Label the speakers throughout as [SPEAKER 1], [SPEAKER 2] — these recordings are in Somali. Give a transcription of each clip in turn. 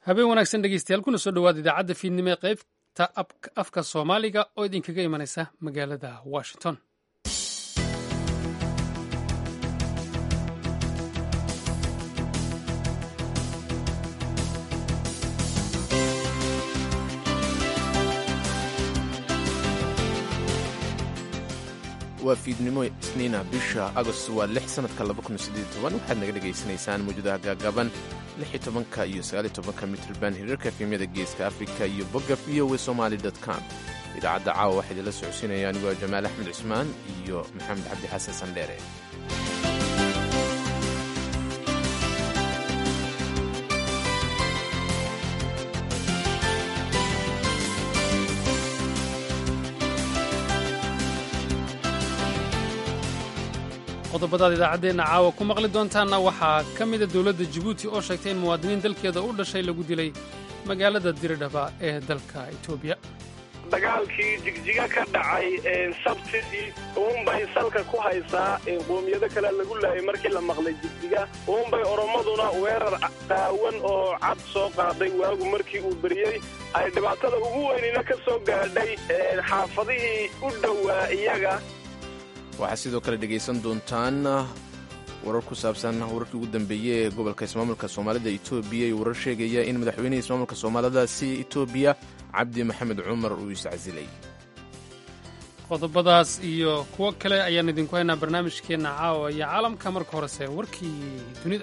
[SPEAKER 1] habeen wanaagsan dhegeystayaal kuna soo dhawaada idaacadda fiidnimo ee qaybta afka soomaaliga oo idinkaga imanaysa magaalada washington
[SPEAKER 2] waa fiidnimo isniina bisha agost waa lix sanadka waxaad naga dhegaysanaysaan mawjadaha gaagaaban ka iyo ka mitrban hirarka efemyada geeska afrika iyo bogga v o somali com idaacadda caawa waxaa idinla socodsiinaya anigu waa jamaal axmed cusmaan iyo maxamed cabdi xasan sandheere
[SPEAKER 1] qodobadaad idaacaddeenna caawa ku maqli doontaanna waxaa ka mida dowladda jabuuti oo sheegtay in muwaadiniin dalkeeda u dhashay lagu dilay magaalada diridhaba ee dalka etoobiya
[SPEAKER 3] dagaalkii jigjiga ka dhacay sabtidii uunbay salka ku haysaa qoomiyado kale lagu laayay markii la maqlay jigjiga uunbay oromaduna weerar qaawan oo cad soo qaaday waagu markii uu beriyey ay dhibaatada ugu weynina ka soo gaadhay xaafadihii u dhowaa iyaga
[SPEAKER 2] waxaad sidoo kale dhegaysan doontaan warar ku saabsan wararkii ugu dambeeyey ee gobolka ismaamulka soomaalida etoobiya iyo warar sheegaya in madaxweynihii ismaamulka soomaalidasi etoobiya cabdi maxamed cumar uu iscasilay
[SPEAKER 1] qodobadaas iyo kuwo kale ayaan idinku haynaa barnaamijkeenna caawa iyo caalamka marka horese warkii dunida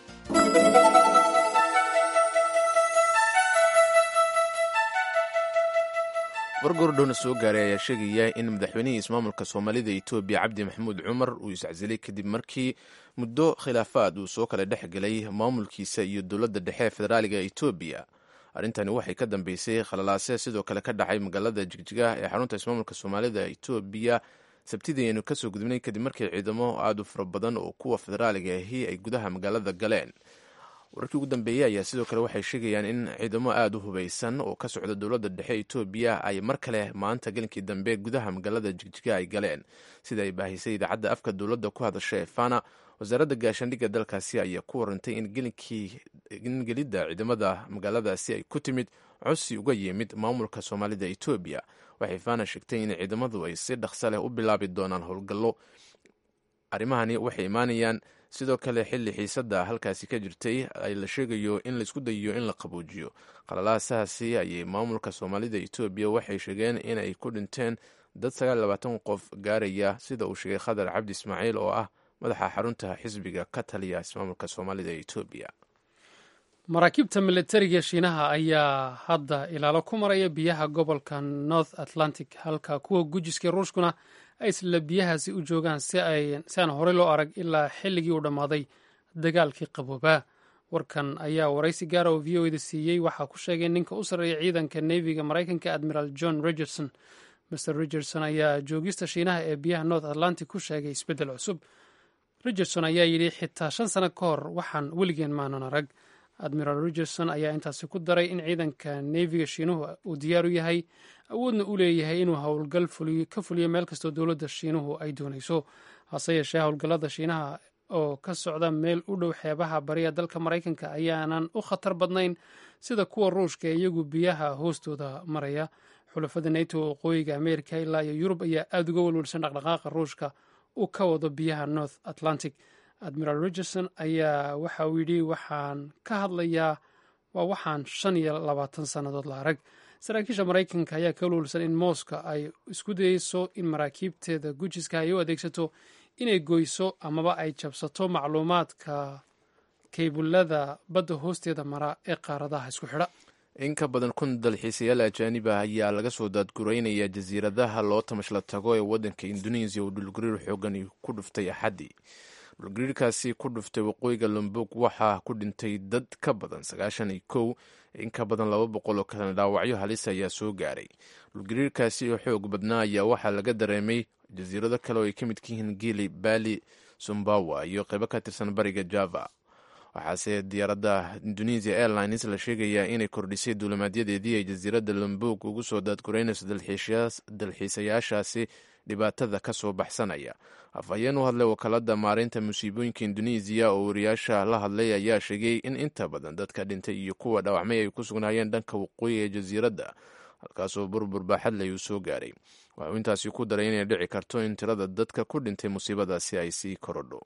[SPEAKER 2] wargordhowna soo gaaray ayaa sheegaya in madaxweynihii ismaamulka soomaalida etoobiya cabdi maxamuud cumar uu iscasilay kadib markii muddo khilaafaad uu soo kala dhex gelay maamulkiisa iyo dowladda dhexe ee federaaliga etoobiya arrintani waxay ka dambeysay khalalaase sidoo kale ka dhacay magaalada jigjiga ee xarunta ismaamulka soomaalida etoobiya sabtidii aynu kasoo gudubnay kadib markii ciidamo aad u fara badan oo kuwa federaaliga ahi ay gudaha magaalada galeen wararkii ugu dambeeyey ayaa sidoo kale waxay sheegayaan in ciidamo aada u hubaysan oo ka socda dowladda dhexe etoobiya ay mar kale maanta gelinkii dambe gudaha magaalada jigjiga ay galeen sida ay baahisay idaacadda afka dowladda ku hadasha ee fana wasaaradda gaashaandhigga dalkaasi ayaa ku warantay in gelidda ciidamada magaaladaasi ay ku timid codsi uga yimid maamulka soomaalida etoobiya waxay fana sheegtay in ciidamadu ay si dhaqsa leh u bilaabi doonaan howlgallo arrimahani waxay imaanayaan sidoo kale xilli xiisadda halkaasi ka jirtay ay la sheegayo in laisku dayiyo in la qaboojiyo qalalaasahaasi ayay maamulka soomaalida etoobiya waxay sheegeen inay ku dhinteen dad sagaallabaatan qof gaaraya sida uu sheegay khadar cabdi ismaaciil oo ah madaxa xarunta xisbiga ka taliya ismaamulka soomaalida etoobiya
[SPEAKER 1] maraakiibta militariga shiinaha ayaa hadda ilaalo ku maraya biyaha gobolka north atlantic halka kuwa gujiska ruushkuna ay isla biyahaasi u joogaan si aan horey loo arag ilaa xilligii uu dhammaaday dagaalkii qaboobaa warkan ayaa waraysi gaara oo v o eda siiyey waxaa ku sheegay ninka u sarreeya ciidanka neviga maraykanka admiral john richardson mr richardson ayaa joogista shiinaha ee biyaha north atlantic ku sheegay isbeddel cusub richardson ayaa yidhi xitaa shan sano ka hor waxaan weligeen maanan arag admiral richardson ayaa intaasi ku daray in ciidanka neviga shiinuhu uu diyaar u yahay awoodna u leeyahay inuu howlgal ka fuliyo meel kastoo dowladda shiinuhu ay doonayso hase yeeshee howlgallada shiinaha oo ka socda meel u dhow xeebaha bariya dalka maraykanka ayaanan u khatar badnayn sida kuwa ruushka ee iyagu biyaha hoostooda maraya xulafada nato waqooyiga ameerika ilaa iyo yurub ayaa aada uga welwelsan dhaqdhaqaaqa ruushka uu ka wado biyaha north atlantic admiral richardson ayaa waxa uu yidhi waxaan ka hadlayaa waa waxaan shan iyo labaatan sannadood la arag saraakiisha maraykanka ayaa ka welwelsan in mooska ay isku dayeyso in maraakiibteeda gujiska ay u adeegsato inay goyso amaba ay jabsato macluumaadka kaybulada badda hoosteeda mara ee qaaradaha isku xidha
[SPEAKER 2] in ka badan kun dalxiisayaal ajaaniba ayaa laga soo daadguraynaya jasiiradaha loo tamashla tago ee waddanka induneisiya uu dhulgariir xoogan ku dhuftay axaddii dhulgariirkaasi ku dhuftay waqooyiga lombog waxaa ku dhintay dad ka badan sagaashan iyo kow in ka badan laba boqol oo kalena dhaawacyo halis ayaa soo gaaray dhulgariirkaasi oo xoog badnaa ayaa waxaa laga dareemay jasiirado kale oo ay ka midka yihiin gili bali sumbawa iyo qaybo ka tirsan bariga java waxaase diyaaradda indonesia airlines la sheegayaa inay kordhisay duulimaadyadeedii ay jasiiradda lombog ugu soo daadguraynayso dalxiisayaashaasi dhibaatada ka soo baxsanaya afhayeen u hadlay wakaalada maareynta musiibooyinka indonesiya oo wariyaasha la hadlay ayaa sheegay in inta badan dadka dhintay iyo kuwa dhaawacmay ay ku sugnaayeen dhanka waqooyi ee jasiiradda halkaasoo burbur baaxadley uu soo gaaray waxuu intaasi ku daray inay dhici karto in tirada dadka ku dhintay musiibadaasi ay sii korodho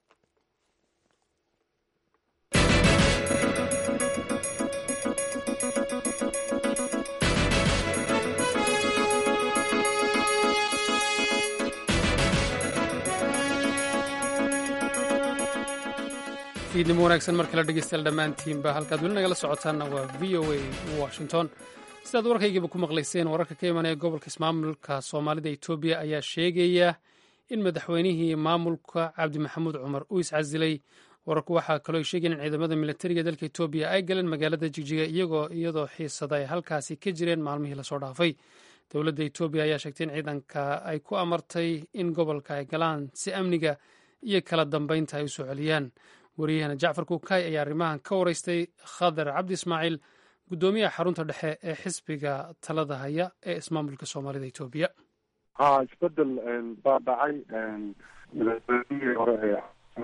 [SPEAKER 1] fiidnimo wanaagsan mar kale dhegeystayaal dhammaantiinba halkaad weli nagala socotaanna waa v o a washington sidaad warkaygiiba ku maqlayseen wararka ka imanaya gobolka ismaamulka soomaalida etoobiya ayaa sheegaya in madaxweynihii maamulka cabdi maxamuud cumar uu iscasilay wararku waxaa kaloo ay sheegayeen in ciidamada militariga dalka etoobiya ay galeen magaalada jigjiga iyagoo iyadoo xiisada ay halkaasi ka jireen maalmihii lasoo dhaafay dowladda etoobiya ayaa sheegtay in ciidanka ay ku amartay in gobolka ay galaan si amniga iyo kala dambeynta ay u soo celiyaan wariyahana jacfar kuukay ayaa arrimahan ka waraystay khadar cabdi ismaaciil guddoomiyaha xarunta dhexe ee xisbiga talada haya ee ismaamulka soomaalida etoobiya
[SPEAKER 4] ha isbedel baa dhacay madaxweynihii hore ee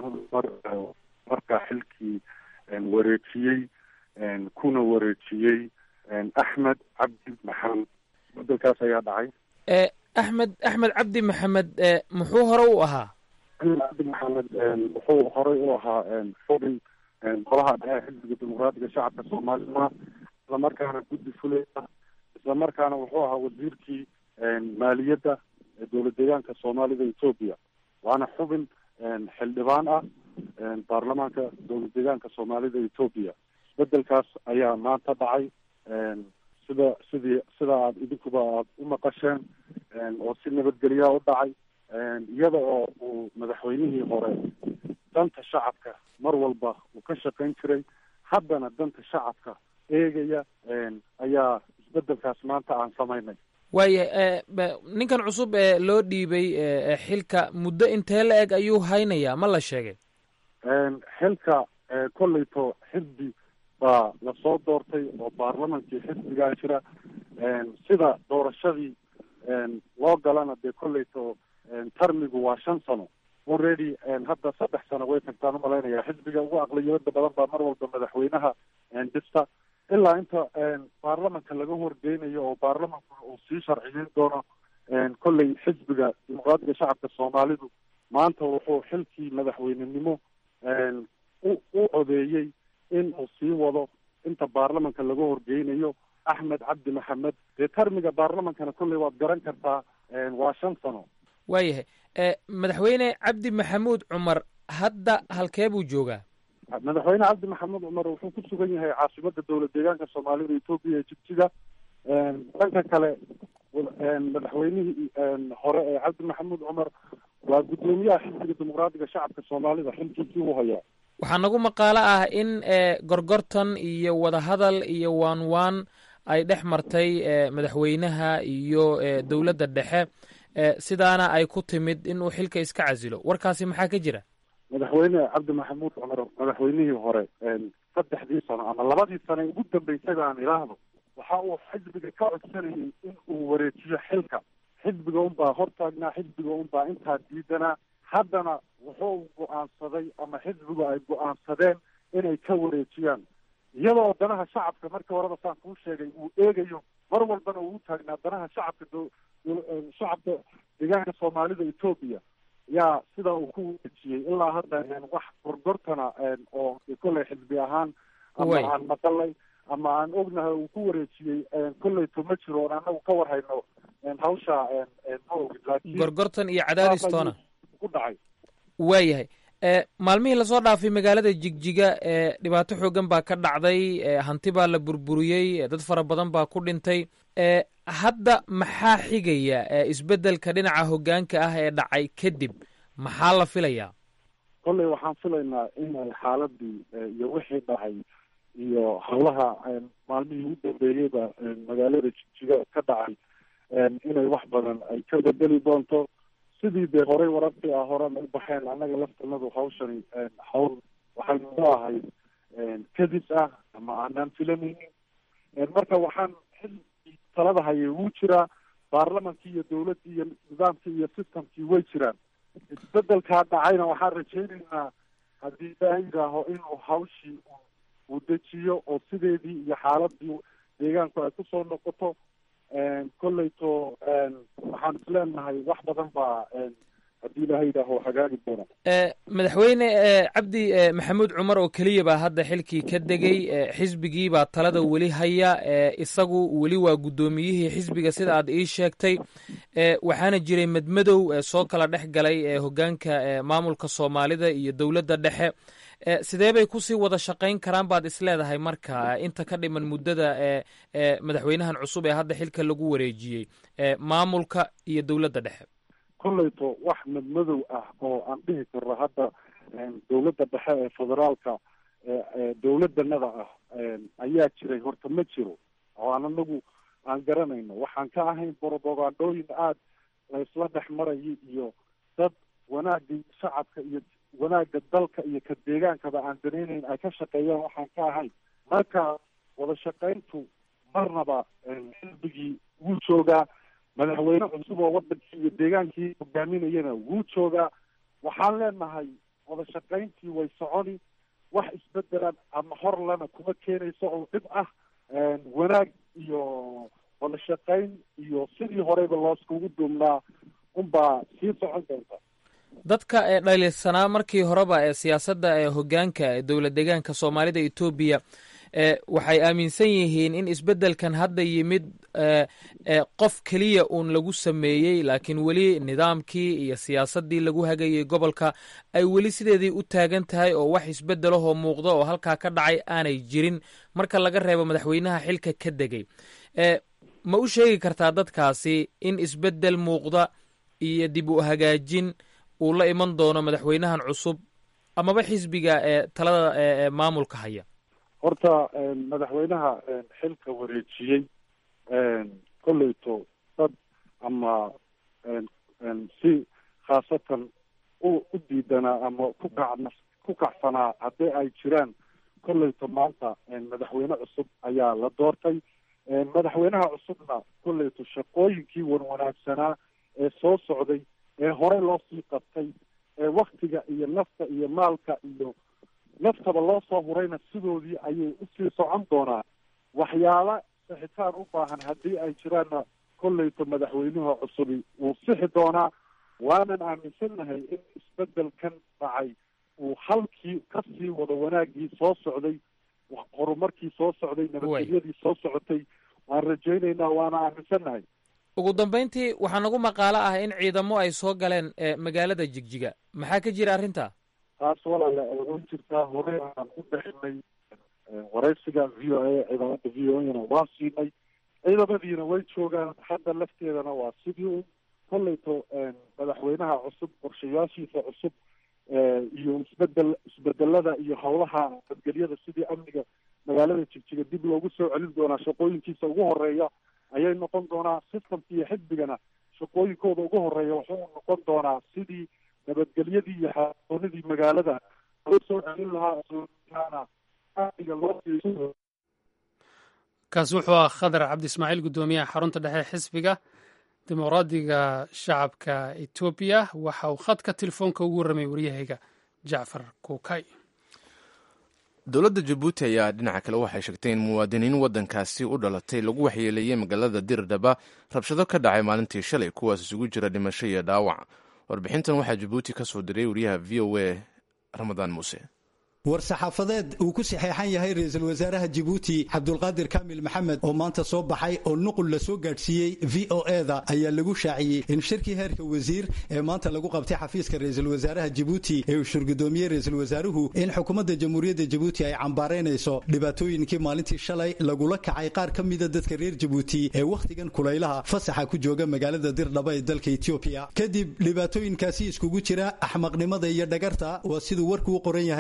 [SPEAKER 4] markaa xilkii wareejiyey kuna wareejiyey axmed cabdi maxamed isbedelkaas ayaa dhacay
[SPEAKER 5] axmed axmed cabdi maxamed muxuu hore u ahaa
[SPEAKER 4] axmed cabdi maxamed wuxuu horey u ahaa xubin golaha dhexe xisbiga dimuqraatiga shacabka soomaalida islamarkaana guddi fulaya islamarkaana wuxuu ahaa wasiirkii maaliyadda ee dowlad deegaanka soomaalida etoobiya waana xubin xildhibaan ah baarlamaanka dowlad deegaanka soomaalida etoobiya isbedelkaas ayaa maanta dhacay sida sidii sida aad idinkuba aad u maqasheen oo si nabadgelyaa u dhacay iyada oo uu madaxweynihii hore danta shacabka mar walba uu ka shaqayn jiray haddana danta shacabka eegaya ayaa isbedelkaas maanta aan samaynay
[SPEAKER 5] waaya ninkan cusub ee loo dhiibay xilka muddo intee la eg ayuu haynayaa ma la sheegay
[SPEAKER 4] xilka kolleyto xisbi baa lasoo doortay oo baarlamankii xisbigaa jira sida doorashadii loo galana dee kolleyto tarmigu waa shan sano already hadda saddex sano way tagtaan umalaynaya xisbiga ugu aqliyooda badan baa mar walba madaxweynaha dhista ilaa inta baarlamanka laga horgeynayo oo baarlamanku uu sii sharciyeyn doono kolley xisbiga dimuqraatiga shacabka soomaalidu maanta wuxuu xilkii madaxweynenimo u u codeeyey in uu sii wado inta baarlamanka laga horgeynayo axmed cabdi maxamed dee tarmiga baarlamankana kolley waad garan kartaa waa shan sano
[SPEAKER 5] waayahay madaxweyne cabdi maxamuud cumar hadda halkee buu joogaa
[SPEAKER 4] madaxweyne cabdi maxamuud cumar wuxuu ku sugan yahay caasimada dowlad deegaanka soomaalida etoobiya ee jigjiga dhanka kale madaxweynihii hore ee cabdi maxamuud cumar waa guddoomiyaha xisbiga dimuqraatiga shacabka soomaalida xilkiisii u hayaa
[SPEAKER 5] waxaa nagu maqaalo ah in gorgortan iyo wadahadal iyo waan waan ay dhex martay madaxweynaha iyo dowladda dhexe sidaana ay ku timid in uu xilka iska casilo warkaasi maxaa ka jira
[SPEAKER 4] madaxweyne cabdi maxamuud cumar madaxweynihii hore saddexdii sano ama labadii sano ugu dambeysada aan ilaahdo waxa uu xisbiga ka codsanayay in uu wareejiyo xilka xisbiga unbaa hortaagnaa xisbiga unbaa intaa diidanaa haddana wuxuu go-aansaday ama xisbigu ay go-aansadeen inay ka wareejiyaan iyadoo danaha shacabka markii horeba saan kuu sheegay uu eegayo mar walbana uu u taagnaa danaha shacabka shacabka deegaanka soomaalida etoobiya yaa sidaa uu ku wareejiyey ilaa hadda wax gorgortana oo kolley xisbi ahaan ama aan maqalay ama aan ognahay uu ku wareejiyey kolleyto ma jiro oon anagu ka warhayno hawsha ma ogid laakiin
[SPEAKER 5] gorgortan iyo cadaadistoona
[SPEAKER 4] ku dhacay
[SPEAKER 5] waayahay maalmihii lasoo dhaafay magaalada jigjiga dhibaato xoogan baa ka dhacday hanti baa la burburiyey dad fara badan baa ku dhintay hadda maxaa xigaya isbeddelka dhinaca hoggaanka ah ee dhacay kadib maxaa la filayaa
[SPEAKER 4] kolley waxaan filaynaa inay xaaladii iyo wixii dhacay iyo howlaha maalmihii u dambeeyeyba magaalada jigjiga ka dhacay inay wax badan ay ka bedeli doonto sidii dee horey wararkii ah horena u baxeen annaga laftanadu hawshani hawl waxay noo ahayd kadis ah ama aanaan filanaynin marka waxaan xilkii talada hayay wuu jiraa baarlamankii iyo dawladdii iyo nidaamkii iyo systemkii way jiraan isbedelkaa dhacayna waxaan rajaynaynaa haddii ilaaha yidhaaho inuu hawshii uu dejiyo oo sideedii iyo xaaladii deegaanku ay kusoo noqoto kolleyto waxaan isleenahay wax badan baa haddii ilaha yidhaaho hagaagi doona
[SPEAKER 5] madaxweyne cabdi maxamuud cumar oo keliya baa hadda xilkii ka degay xisbigii baa talada weli haya isagu weli waa guddoomiyihii xisbiga sida aad ii sheegtay waxaana jiray madmadow soo kala dhex galay hoggaanka maamulka soomaalida iyo dowladda dhexe sidee bay kusii wada shaqayn karaan baad isleedahay marka inta ka dhiman muddada madaxweynahan cusub ee hadda xilka lagu wareejiyey maamulka iyo dowladda dhexe
[SPEAKER 4] kolleyto wax madmadow ah oo aan dhihi karno hadda dowladda dhexe ee federaalka dowladanada ah ayaa jiray horta ma jiro oo aan anagu aan garanayno waxaan ka ahayn borobogandooyin aada laysla dhex marayay iyo dad wanaagii shacabka iyo wanaagga dalka iyo ka deegaankaba aan danaynayn ay ka shaqeeyaan waxaan ka ahayn marka wada shaqayntu marnaba xisbigii wuu joogaa madaxweyne cusub oo wadankii iyo deegaankii hogaaminayana wuu joogaa waxaan leenahay wada shaqayntii way soconi wax isbedelan ama horlana kuma keenayso oo dhib ah wanaag iyo wada shaqayn iyo sidii horeyba looskugu duumnaa unbaa sii socon doonta
[SPEAKER 5] dadka ee dhaliilsanaa markii horeba ee siyaasadda ee hoggaanka ee dowlad deegaanka soomaalida etoobiya waxay aaminsan yihiin in isbeddelkan hadda yimid qof keliya uun lagu sameeyey laakiin weli nidaamkii iyo siyaasaddii lagu hagayay gobolka ay weli sideedii u taagan tahay oo wax isbeddelahoo muuqda oo halkaa ka dhacay aanay jirin marka laga reebo madaxweynaha xilka ka degay ma u sheegi kartaa dadkaasi in isbeddel muuqda iyo dib u hagaajin uu la iman doono madaxweynahan cusub amaba xisbiga ee talada ee maamulka haya
[SPEAKER 4] horta madaxweynaha xilka wareejiyey kolleyto dad ama si khaasatan u u diidanaa ama ku kac ku kacsanaa haddii ay jiraan kolleyto maanta madaxweyne cusub ayaa la doortay madaxweynaha cusubna kolleyto shaqooyinkii wanwanaagsanaa ee soo socday ee horey loo sii qabtay ee waktiga iyo nafta iyo maalka iyo naftaba loo soo hurayna sidoodii ayay usii socon doonaa waxyaala sixitaan u baahan haddii ay jiraanna kolleyto madaxweynuha cusubi wuu sixi doonaa waanan aaminsannahay in isbedelkan dhacay uu halkii kasii wado wanaagii soo socday horumarkii soo socday nabadgelyadii soo socotay waan rajaynaynaa waana aaminsannahay
[SPEAKER 5] ugu dambayntii waxaa nagu maqaalo ah in ciidamo ay soo galeen magaalada jigjiga maxaa ka jira arrinta
[SPEAKER 4] taas walaale ay oran jirtaa hore aan u dhexinay waraysiga v o a ciidamada v o ana waa siinay ciidamadiina way joogaan hadda lafteedana waa sidii un kolleyto madaxweynaha cusub qorshayaashiisa cusub iyo isbedel isbedelada iyo howlaha nabadgelyada sidii amniga magaalada jigjiga dib loogu soo celin doonaa shaqooyinkiisa ugu horeeya ayay noqon doonaa systemka iyo xisbigana shaqooyinkooda ugu horeeya wuxuu noqon doonaa sidii nabadgelyadii iyo xaoonadii magaalada loo soo celin lahaa amniga loo
[SPEAKER 1] kaasi wuxuu ah khadar cabdi ismaaciil guddoomiyaha xarunta dhexe xisbiga dimuqraadiga shacabka etoobiya waxa uu khadka telefoonka ugu warramay waryahayga jacfar kuukay
[SPEAKER 2] dowladda jabuuti ayaa dhinaca kale waxay sheegtay in muwaadiniin waddankaasi u dhalatay lagu waxyeeleeyey magaalada dirdhaba rabshado ka dhacay maalintii shalay kuwaas isugu jira dhimasho iyo dhaawac warbixintan waxaa jabuuti ka soo diray wariyaha v o a ramadaan muuse
[SPEAKER 6] war-saxaafadeed uu ku saxeexan yahay ra-iisul wasaaraha jibuuti cabdulqaadir kaamil maxamed oo maanta soo baxay oo nuqul la soo gaadhsiiyey v o eda ayaa lagu shaaciyey in shirkii heerka wasiir ee maanta lagu qabtay xafiiska ra-iisul wasaaraha jibuuti ee uu shurgudoomiyey ra-iisul wasaaruhu in xukuumadda jamhuuriyadda jibuuti ay cambaaraynayso dhibaatooyinkii maalintii shalay lagula kacay qaar ka mida dadka reer jibuuti ee wakhtigan kulaylaha fasaxa ku jooga magaalada dirdhaba ee dalka etoobiya kadib dhibaatooyinkaasi iskugu jira axmaqnimada iyo dhagarta waa siduu warku u qoran yahay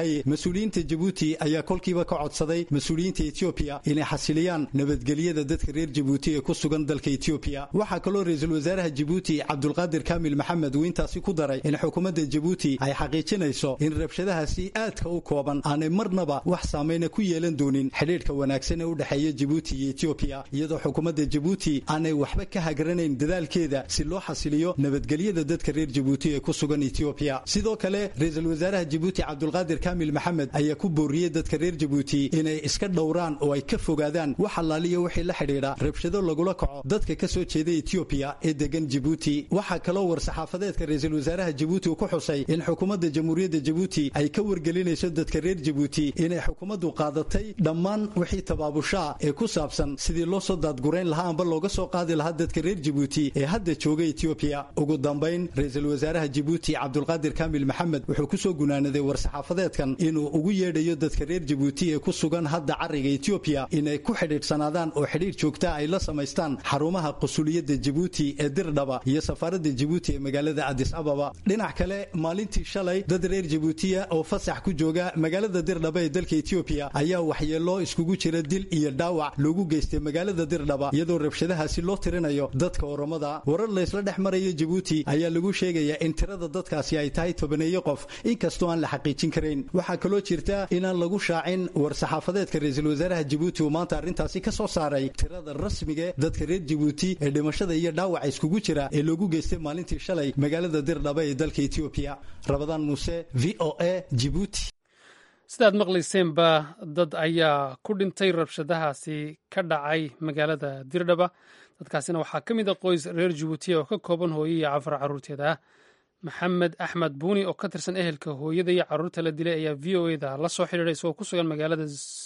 [SPEAKER 6] mas-uuliyiinta jabuuti ayaa kolkiiba ka codsaday mas-uuliyiinta etoobiya inay xasiliyaan nabadgelyada dadka reer jabuuti ee ku sugan dalka etoobiya waxaa kaloo ra-iisul wasaaraha jabuuti cabdulqaadir kaamil maxamed uu intaasi ku daray in xukuumadda jabuuti ay xaqiijinayso in rabshadahaasi aadka u kooban aanay marnaba wax saameyna ku yeelan doonin xidhiidhka wanaagsan ee u dhexeeya jabuuti iyo etoobiya iyadoo xukuumadda jabuuti aanay waxba ka hagaranayn dadaalkeeda si loo xasiliyo nabadgelyada dadka reer jabuuti ee ku sugan etoobiya sidoo kale ra-iisul wasaaraha jabuuti cabdulqaadir kaamil maxamed ayaa ku booriyey dadka reer jabuuti inay iska dhowraan oo ay ka fogaadaan wax allaaliya wixii la xidhiidha rabshado lagula kaco dadka ka soo jeeda etoobiya ee degan jabuuti waxaa kaloo war-saxaafadeedka ra-iisul wasaaraha jabuuti uu ku xusay in xukuumadda jamhuuriyadda jabuuti ay ka wargelinayso dadka reer jabuuti inay xukuumaddu qaadatay dhammaan wixii tabaabushaa ee ku saabsan sidii loo soo daadgurayn lahaa amba looga soo qaadi lahaa dadka reer jabuuti ee hadda jooga etoobiya ugu dambayn ra-iisul wasaaraha jabuuti cabdulqaadir kaamil maxamed wuxuu kusoo gunaanaday war-saxaafadeedkan inuu ugu yeedhayo dadka reer jabuuti ee ku sugan hadda cariga etoobiya inay ku xidhiidhsanaadaan oo xidhiidh joogta ay la samaystaan xarumaha qusuliyadda jabuuti ee dirdhaba iyo safaaradda jabuuti ee magaalada adis ababa dhinac kale maalintii shalay dad reer jabuutiya oo fasax ku jooga magaalada dirdhaba ee dalka etoobiya ayaa waxyeeloo iskugu jira dil iyo dhaawac loogu geystay magaalada dirdhaba iyadoo rabshadahaasi loo tirinayo dadka oromada warar laysla dhex maraya jabuuti ayaa lagu sheegayaa in tirada dadkaasi ay tahay tobaneeyo qof inkastoo aan la xaqiijin karayn waxaa kaloo jirta inaan lagu shaacin war-saxaafadeedka ra-iisul wasaaraha jabuuti uu maanta arrintaasi ka soo saaray tirada rasmiga dadka reer jabuuti ee dhimashada iyo dhaawaca iskugu jira ee loogu geystay maalintii shalay magaalada dirdhaba ee dalka etoobiya rabadaan muuse v o a jibuuti
[SPEAKER 1] sidaad maqlayseenba dad ayaa ku dhintay rabshadahaasi ka dhacay magaalada dirdhaba dadkaasina waxaa ka mid a qoys reer jabuutiya oo ka kooban hooyo iyo cafar carruurteeda ah maxamed axmed buuni oo ka tirsan ehelka hooyada iyo carruurta la dilay ayaa v o eda la soo xidhiidhay isagoo ku sugan magaalada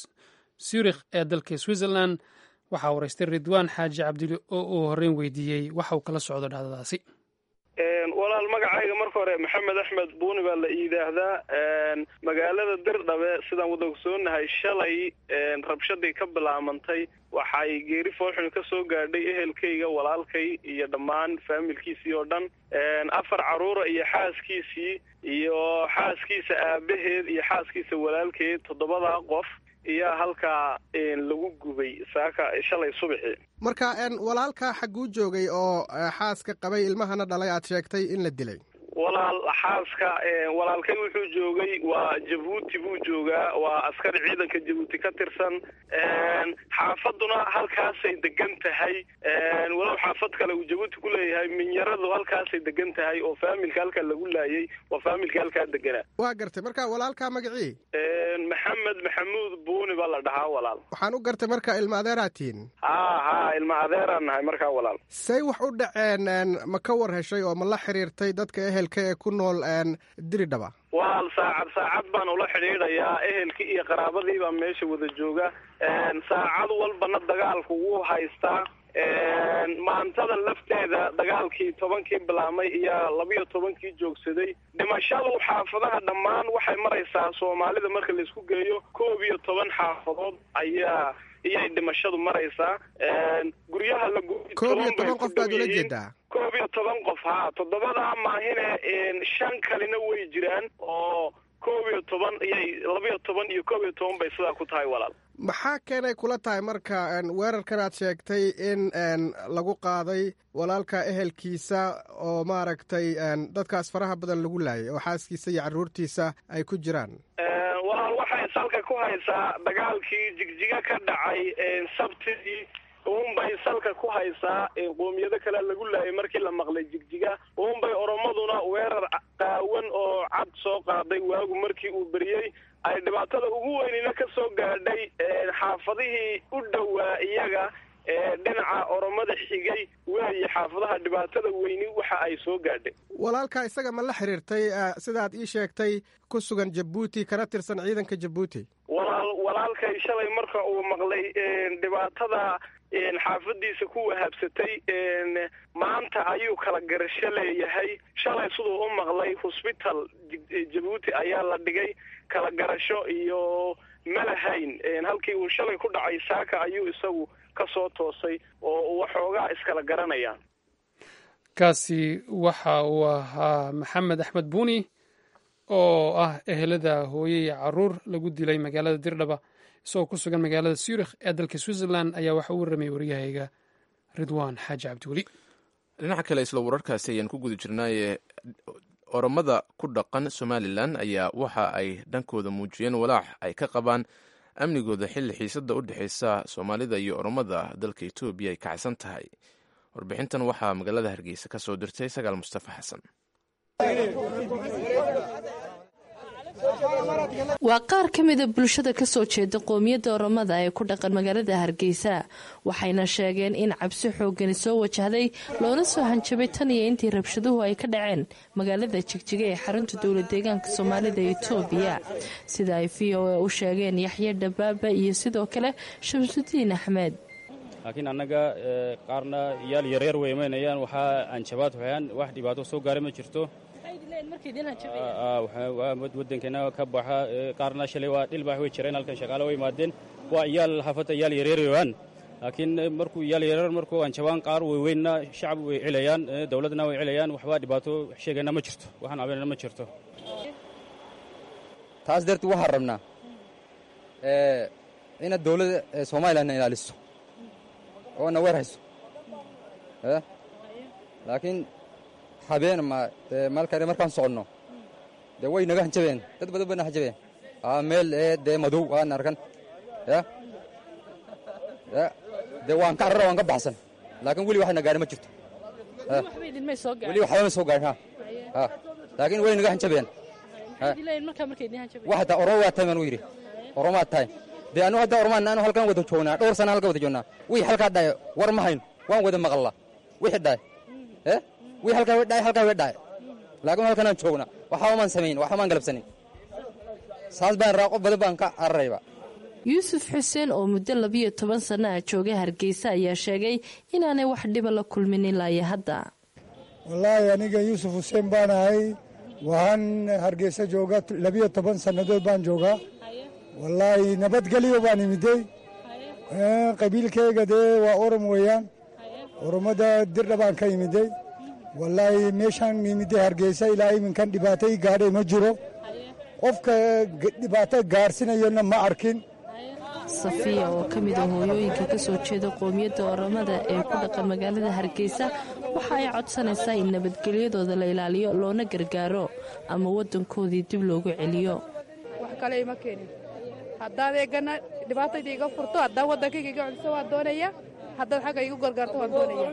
[SPEAKER 1] zurikh ee dalka switzerland waxaa waraystay ridwaan xaaji cabdili oo uu horreyn weydiiyey waxa uu kala socdo dhacdadaasi
[SPEAKER 3] walaal magacayga marka hore maxamed axmed buuni baa la yidhaahdaa magaalada dirdhabe sidaan wada ogsoonahay shalay rabshadii ka bilaamantay waxay geeri foolxun ka soo gaadhay ehelkayga walaalkay iyo dhammaan faamilkiisii oo dhan afar carruura iyo xaaskiisii iyo xaaskiisa aabaheed iyo xaaskiisa walaalkeed toddobadaa qof iyaa halkaa lagu gubay saaka shalay subaxii
[SPEAKER 7] marka walaalkaa xagguu joogay oo xaaska qabay ilmahana dhalay aad sheegtay in la dilay
[SPEAKER 3] walaal xaaska walaalkay wuxuu joogay waa jabuuti buu joogaa waa askari ciidanka jabuuti ka tirsan xaafaduna halkaasay degan tahay walow xaafad kale uu jabuuti ku leeyahay minyaradu halkaasay degan tahay oo faamilka halkaa lagu laayay waa faamilka halkaa deganaa
[SPEAKER 7] waa gartay marka walaalkaa magacii
[SPEAKER 3] maxamed maxamuud buuni baa la dhahaa walaal
[SPEAKER 7] waxaan u gartay marka ilma adeeraa tihiin
[SPEAKER 3] ha ha ilma adeeraan nahay markaa walaal
[SPEAKER 7] say wax u dhaceen ma ka war heshay oo ma la xiriirtay dadka ehelka ee ku nool diridhaba
[SPEAKER 3] walaal saacad saacad baan ula xidhiidhayaa ehelkii iyo qaraabadii baa meesha wada jooga saacad walbana dagaalku wuu haystaa maantada lafteeda dagaalkii tobankii bilaamay iyo labiyo tobankii joogsaday dhimashadu xaafadaha dhammaan waxay maraysaa soomaalida marka laisku geeyo koob iyo toban xaafadood ayaa iyay dhimashadu maraysaa guryaha la
[SPEAKER 7] koob iyo toban qof baad ula jeedaa
[SPEAKER 3] koob iyo toban qof ha toddobadaa maahine shan kalina way jiraan oo koob iyo toban iyay labiyo toban iyo koob iyo toban bay sidaa ku tahay walaal
[SPEAKER 7] maxaa keenay kula tahay marka weerarkan aad sheegtay in lagu qaaday walaalka ehelkiisa oo maaragtay dadkaas faraha badan lagu laayay oo xaaskiisa iyo carruurtiisa ay ku jiraan
[SPEAKER 3] walaal waxay salka ku haysaa dagaalkii jigjiga ka dhacay sabtidii uunbay salka ku haysaa qoomiyado kale lagu laayay markii la maqlay jigjiga uunbay oromaduna weerar qaawan oo cad soo qaaday waagu markii uu beriyey ay dhibaatada ugu weynina ka soo gaadhay xaafadihii u dhowaa iyaga ee dhinaca oromada xigay weeye xaafadaha dhibaatada weyni waxa ay soo gaadhay
[SPEAKER 7] walaalka isaga ma la xiriirtay sidaad ii sheegtay ku sugan jabuuti kana tirsan ciidanka jabuuti
[SPEAKER 3] walaal walaalkay shalay marka uu maqlay dhibaatada xaafadiisa ku wahabsatay maanta ayuu kala garasho leeyahay shalay siduu u maqlay hosbital jabuuti ayaa la dhigay kala garasho iyo malahayn halkii uu shalay ku dhacay saaka ayuu isagu ka soo toosay oo waxoogaa iskala garanayaan
[SPEAKER 1] kaasi waxa uu ahaa maxamed axmed buuni oo ah ehelada hooye iyo caruur lagu dilay magaalada dirdhaba isagoo ku sugan magaalada zurikh ee dalka switzerland ayaa waxa u warramay waryahayga ridwaan xaaji cabdiweli
[SPEAKER 2] dhinaca kale isla wararkaasi ayaan ku guda jirnaaye oromada ku dhaqan somalilan ayaa waxa ay dhankooda muujiyeen walaac ay ka qabaan amnigooda xilli xiisada u dhexeysa soomaalida iyo oromada dalka etoobiya ay kacsan tahay warbixintan waxaa magaalada hargeysa ka soo dirtay sagaal mustafa xasan
[SPEAKER 8] waa qaar ka mida bulshada kasoo jeeda qoomiyadda oromada ee ku dhaqan magaalada hargeysa waxayna sheegeen in cabsi xoogani soo wajahday loona soo hanjabay tan iyo intii rabshaduhu ay ka dhaceen magaalada jigjiga ee xarunta dowla deegaanka soomaalida etoobiya sida ay v o a u sheegeen yaxye dhabaaba iyo sidoo kale shamsudiin axmed
[SPEAKER 9] laakiin annaga qaarna iyaal yaryar way imaynayaan waxaa anjabaad waxyaan wax dhibaato soo gaara ma jirto wadankeena ka baxa qaarna shalay waa dhilbaax way jireen halkan shaqaale way imaadeen waa iyaal xaafadda iyaal yaryarayaan laakiin markuu iyaal yaryar markuu anjabaan qaar weyweynna shacab way cilayaan dowladna way cilayaan waxba dhibaato sheegayna ma jirto waxaan cabanayna ma jirto
[SPEAKER 10] taas dartii waxaan rabnaa inaad dowladda somalilandna ilaaliso oo na weer hayso laakiin habeen ma malkare markaan soconno dee way naga hanjabeen dad badan bayna hanjabeen meel dee madow aan arkan ya ya dee waan ka carara waan ka baxsan laakiin weli waxna gaari ma jirto weli waxba ma soo gaarin ha laakiin way naga hanjabeen wax hataa oromo waa tahay maan u yidhi oromaad tahay dee anu hadda oromaan anu halkan wada joognaa dhowr sana halkan wada joognaa wixii halkaa dhaay war ma hayno waan wada maqallaa wixii dhaay eh wixii halkaa way dhaay halkaa way dhaay laakiin halkanaan joognaa waxba maan samayn waxba maan galabsanin saas baan raa qof badan baan ka cararayba
[SPEAKER 8] yuusuf xuseen oo muddo labiyo toban sanno ah jooga hargeysa ayaa sheegay inaanay wax dhiba la kulmin ilaa iyo hadda
[SPEAKER 11] wallaahi aniga yuusuf xuseen baan ahay waxaan hargeysa jooga labiyo toban sannadood baan joogaa wallaahi nabadgelyo baan imidey qabiilkayga dee waa orom weeyaan oromada dirdha baan ka imidey wallaahi meeshaan imidey hargeysa ilaa iminkan dhibaato i gaadhay ma jiro qofka dhibaato gaarsinayana ma arkin
[SPEAKER 8] safiya oo ka mid a hooyooyinka ka soo jeeda qoomiyadda oromada ee ku dhaqan magaalada hargeysa waxa ay codsanaysaa in nabadgelyadooda la ilaaliyo loona gargaaro ama waddankoodii dib loogu celiyo
[SPEAKER 12] wax kale ima keenin haddaad eegana dhibaatayda iga furto haddaad waddankayga iga celiso waan doonaya haddaad xagga igu gargaarto waan doonaya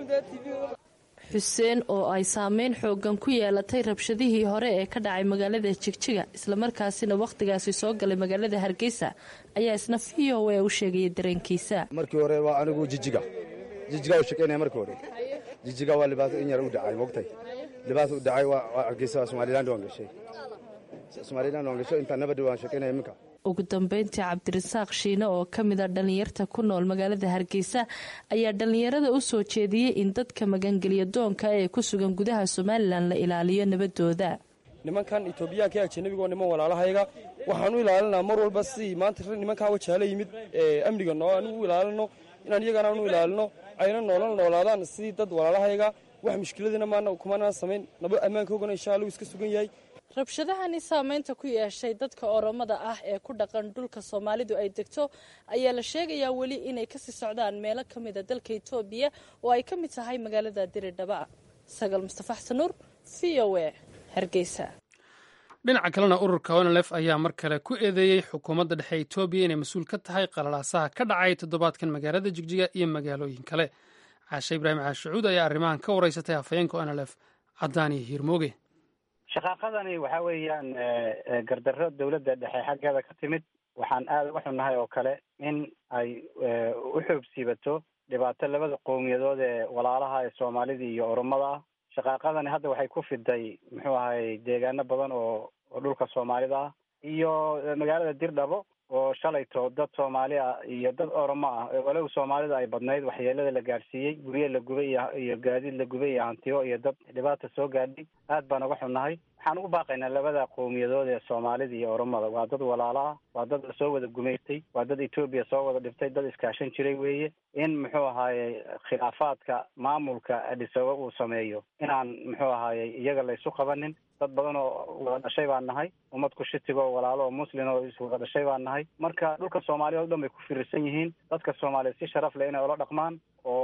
[SPEAKER 8] xuseen oo ay saameyn xoogan ku yeelatay rabshadihii hore ee ka dhacay magaalada jigjiga islamarkaasina wakhtigaasi soo galay magaalada hargeysa ayaa isna v o a u sheegaya dareenkiisa
[SPEAKER 13] markii hore waa anigu jijiga jijiga u shaqaynaya markii hore jijiga waa libaato in yar u dhacay mogtay libaato u dhacay waa hargeysa somaliland waan gashay somaliland waan gashay intaa nabadda waan shaqaynaya iminka
[SPEAKER 8] ugu dambeyntii cabdirasaaq shiine oo ka mid a dhallinyarta ku nool magaalada hargeysa ayaa dhallinyarada u soo jeediyey in dadka magangelya doonka ee ku sugan gudaha somalilan la ilaaliyo nabadooda
[SPEAKER 14] nimankan etoobiyaanka ee ajanabiga oo niman walaalahayga waxaan u ilaalinaa mar walba sidii maanta nimankaa wajaala yimid amniga noo anigu u ilaalino inaan iyagana u ilaalino ayna noola noolaadaan sidii dad walaalahayga wax mushkiladina maana kumanaan samayn naba ammaankoogana insha allahu iska sugan yahay
[SPEAKER 8] rabshadahani saameynta ku yeeshay dadka oromada ah ee ku dhaqan dhulka soomaalidu ay degto ayaa la sheegayaa weli inay kasii socdaan meelo ka mida dalka etoobiya oo ay ka mid tahay magaalada diridhaba sagal mustafa xsanuur v o a hargeysa
[SPEAKER 1] dhinaca kalena ururka onlef ayaa mar kale ku eedeeyey xukuumadda dhexe etoobiya inay mas-uul ka tahay qalalaasaha ka dhacay toddobaadkan magaalada jigjiga iyo magaalooyin kale caashe ibraahim caashacuud ayaa arrimahan ka wareysatay hafayeenka onlef cadaani hiirmooge
[SPEAKER 15] shaqaaqadani waxa weeyaan gardarro dowladda dhexe xaggeeda ka timid waxaan aada uga xunnahay oo kale in ay u xoogsiibato dhibaato labada qowmiyadood ee walaalaha ee soomaalida iyo oromada ah shaqaaqadani hadda waxay ku fiday muxuu ahay deegaano badan oo oo dhulka soomaalida ah iyo magaalada dirdhabo oo shalayto dad soomaali ah iyo dad oromo ah walow soomaalida ay badnayd waxyeelada la gaadhsiiyey guryo la gubay iyo iyo gaadiid la gubay iyo hantiyo iyo dad dhibaata soo gaadhay aad baan uga xunnahay waxaan ugu baaqaynaa labada qowmiyadood ee soomaalida iyo oromada waa dad walaalo ah waa dad lasoo wada gumaystay waa dad etoobiya soo wada dhiftay dad iskaashan jiray weeye in muxuu ahaaye khilaafaadka maamulka adhisabe uu sameeyo inaan muxuu ahaaye iyaga laysu qabanin dad badan oo wada dhashay baan nahay ummad kushitiga oo walaalo oo muslin oo is wada dhashay baan nahay marka dhulka soomaaliya o dhan bay ku firirsan yihiin dadka soomaaliya si sharaf leh inay ula dhaqmaan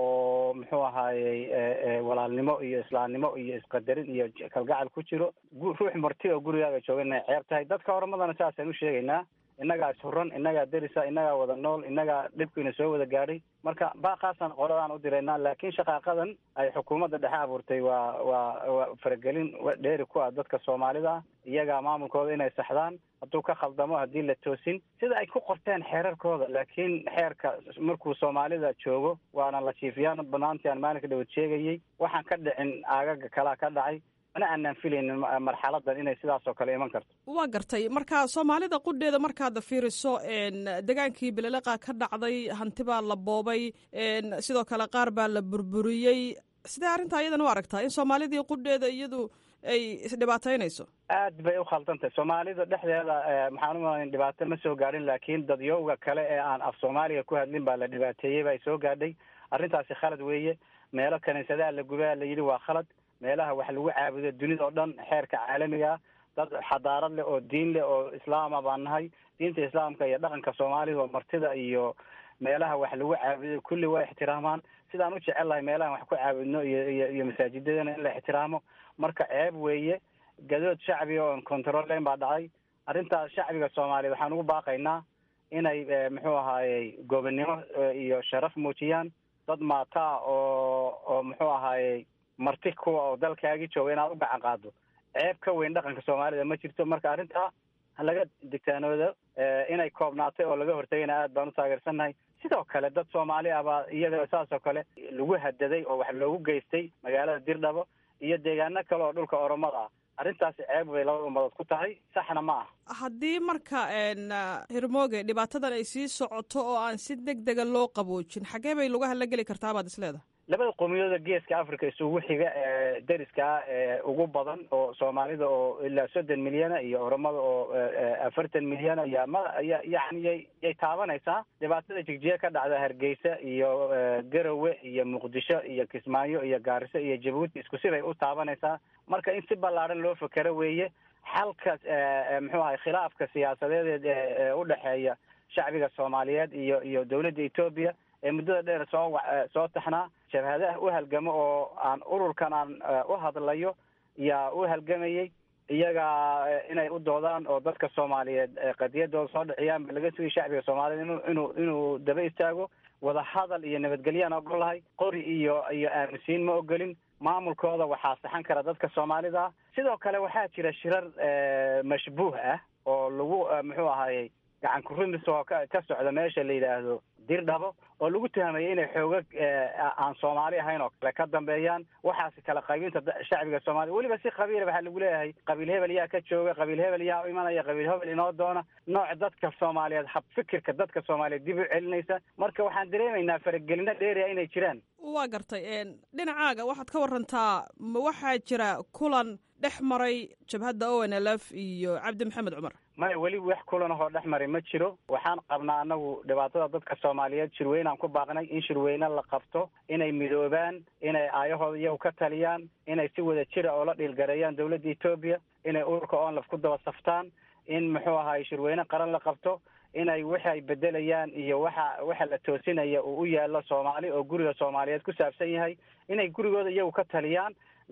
[SPEAKER 15] oo muxuu ahaayey walaalnimo iyo islaamnimo iyo isqadarin iyo kalgacal ku jiro ruux marti oo gurigaaga jooga inay ceeb tahay dadka horumadana saasaan u sheegaynaa innagaa ishuran innagaa derisa innagaa wada nool innagaa dhibkiina soo wada gaadhay marka baaqaasaan qoladaan u diraynaa laakiin shaqaaqadan ay xukuumadda dhexe abuurtay waa waa waa faragelin dheeri ku ah dadka soomaalida ah iyagaa maamulkooda inay saxdaan hadduu ka khaldamo haddii la toosin sida ay ku qorteen xeerarkooda laakiin xeerka markuu soomaalida joogo waana la jiifiyaan banaantii aan maalinka dhawad sheegayay waxaan ka dhicin aagaga kalaa ka dhacay mana aanaan filaynin marxaladan inay sidaas oo kale iman karto
[SPEAKER 16] waa gartay marka soomaalida qudheeda markaad fiiriso degaankii beleleqa ka dhacday hanti baa la boobay sidoo kale qaar baa la burburiyey sidee arrintaa iyadan u aragtaa in soomaalidii qudheeda iyadu ay isdhibaataynayso
[SPEAKER 15] aad bay u khaldantahy soomaalida dhexdeeda maxaan umalayn dhibaato ma soo gaadhin laakiin dadyowga kale ee aan af soomaaliga ku hadlin baa la dhibaateeyey baa soo gaadhay arrintaasi khalad weeye meelo kaniisadaha la gubaa la yidhi waa khalad meelaha wax lagu caabudo dunida oo dhan xeerka caalamiga dad xadaarad leh oo diin leh oo islaama baan nahay diinta islaamka iyo dhaqanka soomaalida oo martida iyo meelaha wax lagu caabudo kulli waa ixtiraamaan sidaan u jecel lahay meelahan wax ku caabudno iyo iyo iyo masaajidadana in la ixtiraamo marka ceeb weeye gadood shacbiga oon control layn baa dhacay arrintaas shacbiga soomaaliya waxaan ugu baaqaynaa inay muxuu ahaayey gobonnimo iyo sharaf muujiyaan dad maataa oo oo muxuu ahaayey marti kuwa oo dalkaagi jooga inaad u gacan qaado ceeb ka weyn dhaqanka soomaalida ma jirto marka arrintaa laga digtaanoodo inay koobnaatay oo laga hortagayna aad baan u taageersannahay sidoo kale dad soomaali ah baa iyaga saas oo kale lagu hadaday oo wax loogu geystay magaalada dirdhabo iyo deegaano kale oo dhulka oromada ah arrintaasi ceeb bay labada ummadood ku tahay saxna ma ah
[SPEAKER 16] haddii marka hirmooge dhibaatadan ay sii socoto oo aan si deg dega loo qaboojin xaggee bay lugaha la geli kartaa baad is leedahay
[SPEAKER 15] labada qowmiyadooda geeska africa isugu xiga ee deriska ah ee ugu badan oo soomaalida oo ilaa soddon milyana iyo oromada oo afartan milyana ya ma ya yani yay yay taabanaysaa dhibaatada jigjiga ka dhacda hargeysa iyo garowe iyo muqdisho iyo kismaayo iyo gaariso iyo jabuuti isku sibay u taabanaysaa marka in si ballaaran loo fekero weeye xalka muxuu ahay khilaafka siyaasadeed ee u dhexeeya shacbiga soomaaliyeed iyo iyo dowladda etoobiya ee muddada dheer soo soo taxnaa jabhadaha u halgamo oo aan ururkan aan u hadlayo yaa u halgamayey iyaga inay u doodaan oo dadka soomaaliyeed qadiyadooda soo dhiciyaan ba laga sugay shacbiga soomaaliyeed inu inuu inuu daba istaago wada hadal iyo nabadgelyaan ogol lahay qori iyo iyo aaminsiin ma ogolin maamulkooda waxaa saxan kara dadka soomaalida ah sidoo kale waxaa jira shirar mashbuuh ah oo lagu muxuu ahaayey gacan kurumis oo ka ka socda meesha la yidhaahdo dirdhabo oo lagu tuhamayay inay xoogag aan soomaali ahayn oo kale ka dambeeyaan waxaasi kala qaybinta shacbiga soomaliya weliba si qabiila waxaa lagu leeyahay qabiil hebel yaa ka jooga qabiil hebel yaa u imanaya qabiil hebel inoo doona nooc dadka soomaaliyeed hab fikirka dadka soomaaliyeed dib u celinaysa marka waxaan dareemaynaa faragelino dheeriya inay jiraan
[SPEAKER 16] waa gartay dhinacaaga waxaad ka warantaa ma waxaa jira kulan dhex maray jabhadda o n l f iyo cabdi maxamed cumar
[SPEAKER 15] maya weli wax kulan ahoo dhex maray ma jiro waxaan qabnaa anagu dhibaatada dadka soomaaliyeed shirweynaan ku baaqnay in shirweyne la qabto inay midoobaan inay aayahooda iyagu ka taliyaan inay si wada jira oo la dhiilgareeyaan dowladda etoobiya inay ururka onlaf ku daba saftaan in muxuu ahaay shirweyne qaran la qabto inay waxa ay bedelayaan iyo waxa waxa la toosinaya uu u yaallo soomaali oo guriga soomaaliyeed ku saabsan yahay inay gurigooda iyagu ka taliyaan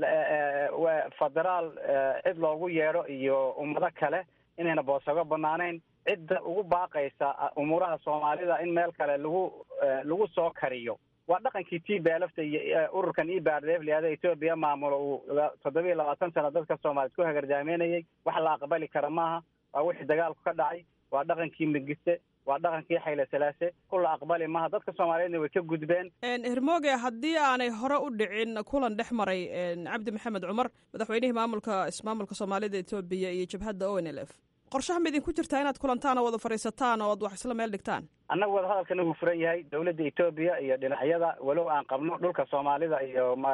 [SPEAKER 15] federaal cid loogu yeedho iyo ummado kale inayna boosago banaanayn cidda ugu baaqaysa umuuraha soomaalida in meel kale lagu lagu soo kariyo waa dhaqankii t baalafta iyo ururkan ebrdf layihahda etoobiya maamulo uu toddoba iyo labaatan sano dadka soomaaliyeed ku hagardaameynayay wax la aqbali kara maaha waa wixii dagaalku ka dhacay waa dhaqankii migiste waa dhaqankii xayle salaase kula aqbali maaha dadka soomaaliyeedna way ka gudbeen
[SPEAKER 16] hermoge haddii aanay hore u dhicin kulan dhex maray cabdi maxamed cumar madaxweynihii maamulka ismaamulka soomaalida etoobiya iyo jabhadda o n l f qorshaha ma idinku jirtaa inaad kulantaan oo wada fadhiisataan oo ad wax isla meel dhigtaan
[SPEAKER 15] annaga wadahadalkana wuu furan yahay dowladda etoobiya iyo dhinacyada walow aan qabno dhulka soomaalida iyo ma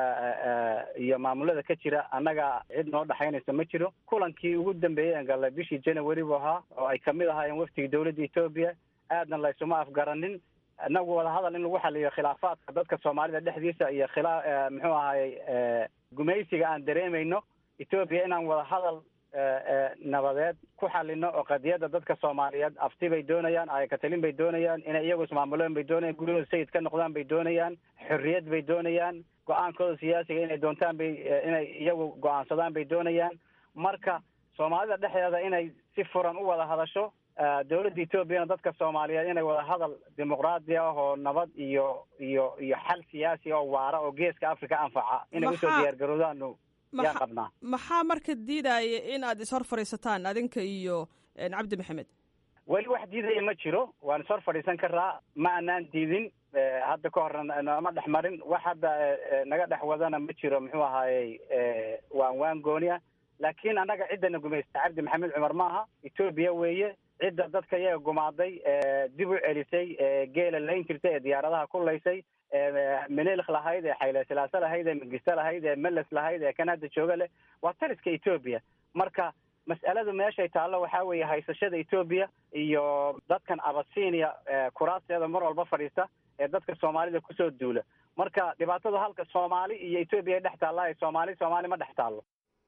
[SPEAKER 15] iyo maamulada ka jira annaga cid noo dhexaynaysa ma jiro kulankii ugu dambeeyey aan galnay bishii january buu ahaa oo ay kamid ahaayeen waftigii dowladda etoobiya aadna laysuma afgaranin inagu wadahadal in lagu xaliyo khilaafaadka dadka soomaalida dhexdiisa iyo khilaa muxuu ahaayey gumaysiga aan dareemayno etoobiya inaan wadahadal nabadeed ku xalino oo qadiyadda dadka soomaaliyeed afti bay doonayaan ayakatalin bay doonayaan inay iyagu ismaamuleen bay doonayaan guryahooda sayid ka noqdaan bay doonayaan xorriyad bay doonayaan go-aankooda siyaasiga inay doontaan bay inay iyagu go-aansadaan bay doonayaan marka soomaalida dhexdeeda inay si furan u wada hadasho dowladda etoobiyana dadka soomaaliyeed inay wada hadal dimuqraadi ah oo nabad iyo iyo iyo xal siyaasi oo waara oo geeska africa anfaca inay usoo diyaargaroodaanu yaan qabnaa
[SPEAKER 16] maxaa marka diidaya in aad ishor fadhiisataan adinka iyo cabdi maxamed
[SPEAKER 15] weli wax diidaya ma jiro waan ishor fadhiisan karaa ma anaan diidin hadda ka horna nama dhex marin wax hadda naga dhex wadana ma jiro muxuu ahaayey waan waan gooniya laakiin annaga ciddana gumaysta cabdi maxamed cumar maaha etoobiya weeye cidda dadka iyaga gumaaday dib u celisay geela layn jirtay ee diyaaradaha ku laysay menelk lahayd ee xayle silaase lahayd ee mingiste lahayd ee meles lahayd ee kan hadda jooga leh waa taliska etoobiya marka mas'aladu meeshay taallo waxaa weeye haysashada etoobiya iyo dadkan abasinia kuraasteeda mar walba fadhiista ee dadka soomaalida kusoo duula marka dhibaatadu halka soomaali iyo etoobiya ay dhex taallaa soomaali soomaali ma dhex taallo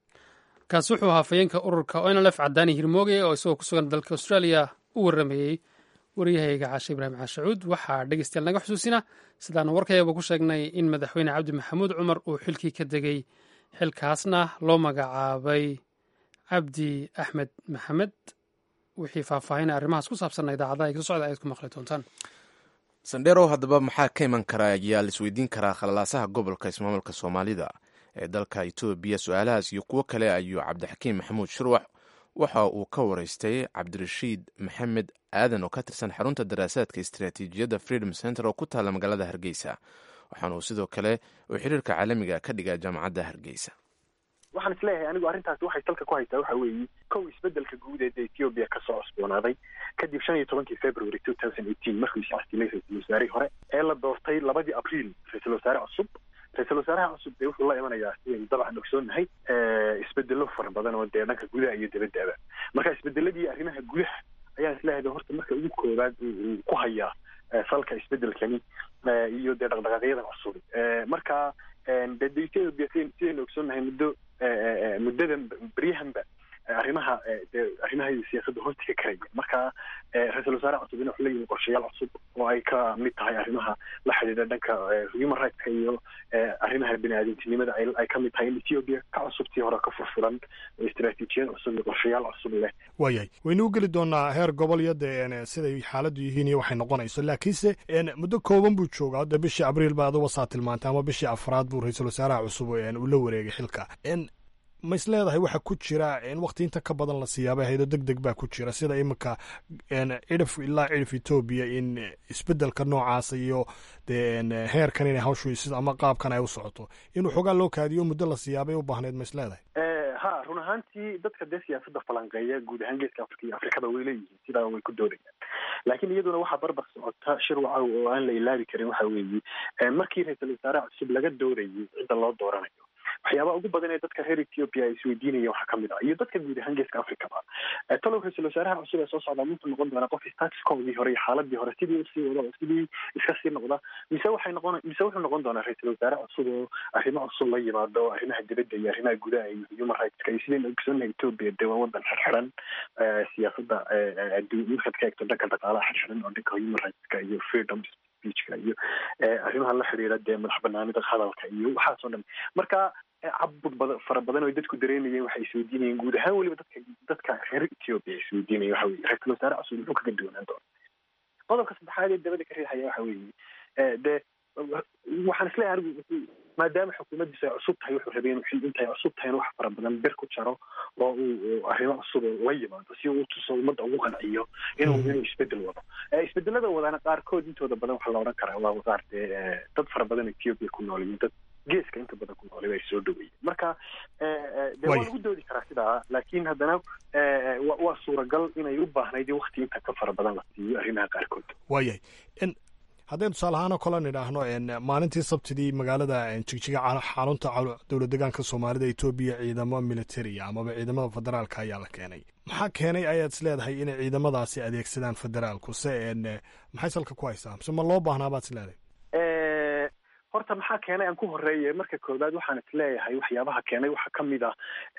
[SPEAKER 1] kaasi wuxuu ahaa fayeenka ururka onlf cadaani hirmooge oo isagoo ku sugan dalka australia u warrameeyey waryahayga caashe ibraahim caashacuud waxaa dhegeystayaal naga xusuusina sidaanu warkayaba ku sheegnay in madaxweyne cabdi maxamuud cumar uu xilkii ka degay xilkaasna loo magacaabay cabdi axmed maxamed wixii faahfaahinay arrimahaas ku saabsanna idaacadaha iga socda ayaad ku maqli doontaan
[SPEAKER 2] sandherow haddaba maxaa ka iman karaa ayaa laisweydiin karaa khalalaasaha gobolka ismaamulka soomaalida ee dalka etoobiya su-aalahaas iyo kuwo kale ayuu cabdixakiim maxamuud shurwax waxa uu ka waraystay cabdirashiid maxamed aadan oo ka tirsan xarunta daraasaadka istaraatiijiyadda freedom center oo ku taalla magaalada hargeysa waxaana uu sidoo kale uu xiriirka caalamiga ka dhigaa jaamacadda hargeysa
[SPEAKER 17] waxaan isleeyahay anigu arrintaasi waxay salka ku haysaa waxa weeye kow isbedelka guud ee ethiopia kasoo cusboonaaday kadib shan iyo tobankii february two thousand eighteen markuu iscastilay ra-iisul wasaarihii hore ee la doortay labadii abriil ra-iisul wasaare cusub ra-isul wasaaraha cusub dee wuxuu la imanayaa sidaynu dabcan ogsoonnahay isbedelo fara badan oo dee dhanka gudaha iyo dabadaba marka isbedeladii arrimaha gudaha ayaan isleeyahay horta marka ugu koobaad uu ku hayaa salka isbedelkani iyo dee dhaqdhaqaaqyadan cusub marka de de ethiopia sidaynu ogsoonnahay muddo muddadan beryahanba arrimaha dee arrimaha siyaasadda hoosta ka karaya marka ra-iisul wasaare cusub in wuxuu leeyihin qorshayaal cusub oo ay ka mid tahay arrimaha la xidhiidha dhanka human rightska iyo arrimaha bini-aadamtinimada ay ka mid tahay in ethiopia ka cusubtii hore ka furfuran istaraatiijiyad cusub iyo qorshayaal cusub leh
[SPEAKER 18] waayahay waynu u geli doonaa heer gobol iyo dee siday xaaladdu yihiin iyo waxay noqonayso laakiinse muddo kooban buu joogaa de bishii abriil ba aduga saa tilmaantay ama bishii afraad buu ra-iisul wasaaraha cusub uu la wareegay xilka ma is leedahay waxa ku jira in wakti inta ka badan la siyaabay haydo deg deg baa ku jira sida iminka cidhif ilaa cidhif etoobiya in isbedelka noocaasa iyo de heerkan inay hawshu ama qaabkan ay u socoto in waxoogaa loo kaadiyo muddo la siyaabay u baahneyd ma is leedahay
[SPEAKER 17] ha run ahaantii dadka dee siyaasadda falanqeeya guud ahaan geeska afrika iyo afrikada way leeyihiin sidaa way ku doodayaan laakiin iyaduna waxaa barbar socota shir wacaw oo aan la ilaabi karin waxa weeye markii ra-iisul wasaare cusub laga doorayay cidda loo dooranayo waxyaabaha ugu badan ee dadka reer ethiopia ay isweydiinayeen waxaa kamid ah iyo dadka guud ahaan geeska africaba talow ra-iisul wasaaraha cusub ee soo socda muxuu noqon doonaa qof statuskoodii hore iyo xaaladii hore sidii usii wada oo sidii iska sii noqda mise waxay noqon mise wuxuu noqon doonaa ra-iisul wasaare cusub oo arrimo cusub la yimaado arrimaha dibadda iyo arrimaha gudaha iyo human rightska iyo sidaynu ogsoonnahay ethiopia dee waa wadan xirxiran siyaasadda markaad ka eegto dhanka dhaqaalaha xirxiran oo dhanka human rightska iyo freedom speechka iyo arrimaha la xiriira dee madax banaanida hadalka iyo waxaas oo dhan marka cabud bada fara badan oo dadku dareemayeen waxay isweydiinayeen guud ahaan weliba dadka dadka reer ethiopia isweydiinaya waxa weye ra-iisul wasaare cusub muxuu kaga duwanaan doona qodobka saddexaad ee dabada ka riixaya waxa weeye dee waxaan isleeyahay anigu maadaama xukuumaddiisu ay cusub tahay wuxuu rabay inuu intay cusub tahay in wax fara badan bir ku jaro oo uu arrimo cusub la yimaado si uu tuso ummadda ugu qanciyo inuu inuu isbedel wado isbedelada wadana qaarkood intooda badan waxaa la odhan karaa waa qaar dee dad fara badan ethiopia ku nool iyo dad geeska inta badan ku noolay ay soo dhaweeyeen marka dee waa lagu doodi karaa sidaa laakiin haddana waa suuragal inay u baahnayd in wakti inta ka fara badan la siiyo arrimaha qaarkood
[SPEAKER 18] waayahay haddaynu tusaale ahaan oo kale nidhaahno maalintii sabtidii magaalada jigjiga xarunta dowlad degaanka soomaalida etoobiya ciidamo militaria amaba ciidamada federaalka ayaa la keenay maxaa keenay ayaad is leedahay inay ciidamadaasi adeegsadaan federaalku se maxay salka ku haysaa mise ma loo baahnaa baad is leedahay
[SPEAKER 17] horta maxaa keenay aan ku horeeye marka koowaad waxaan is leeyahay waxyaabaha keenay waxaa ka mid ah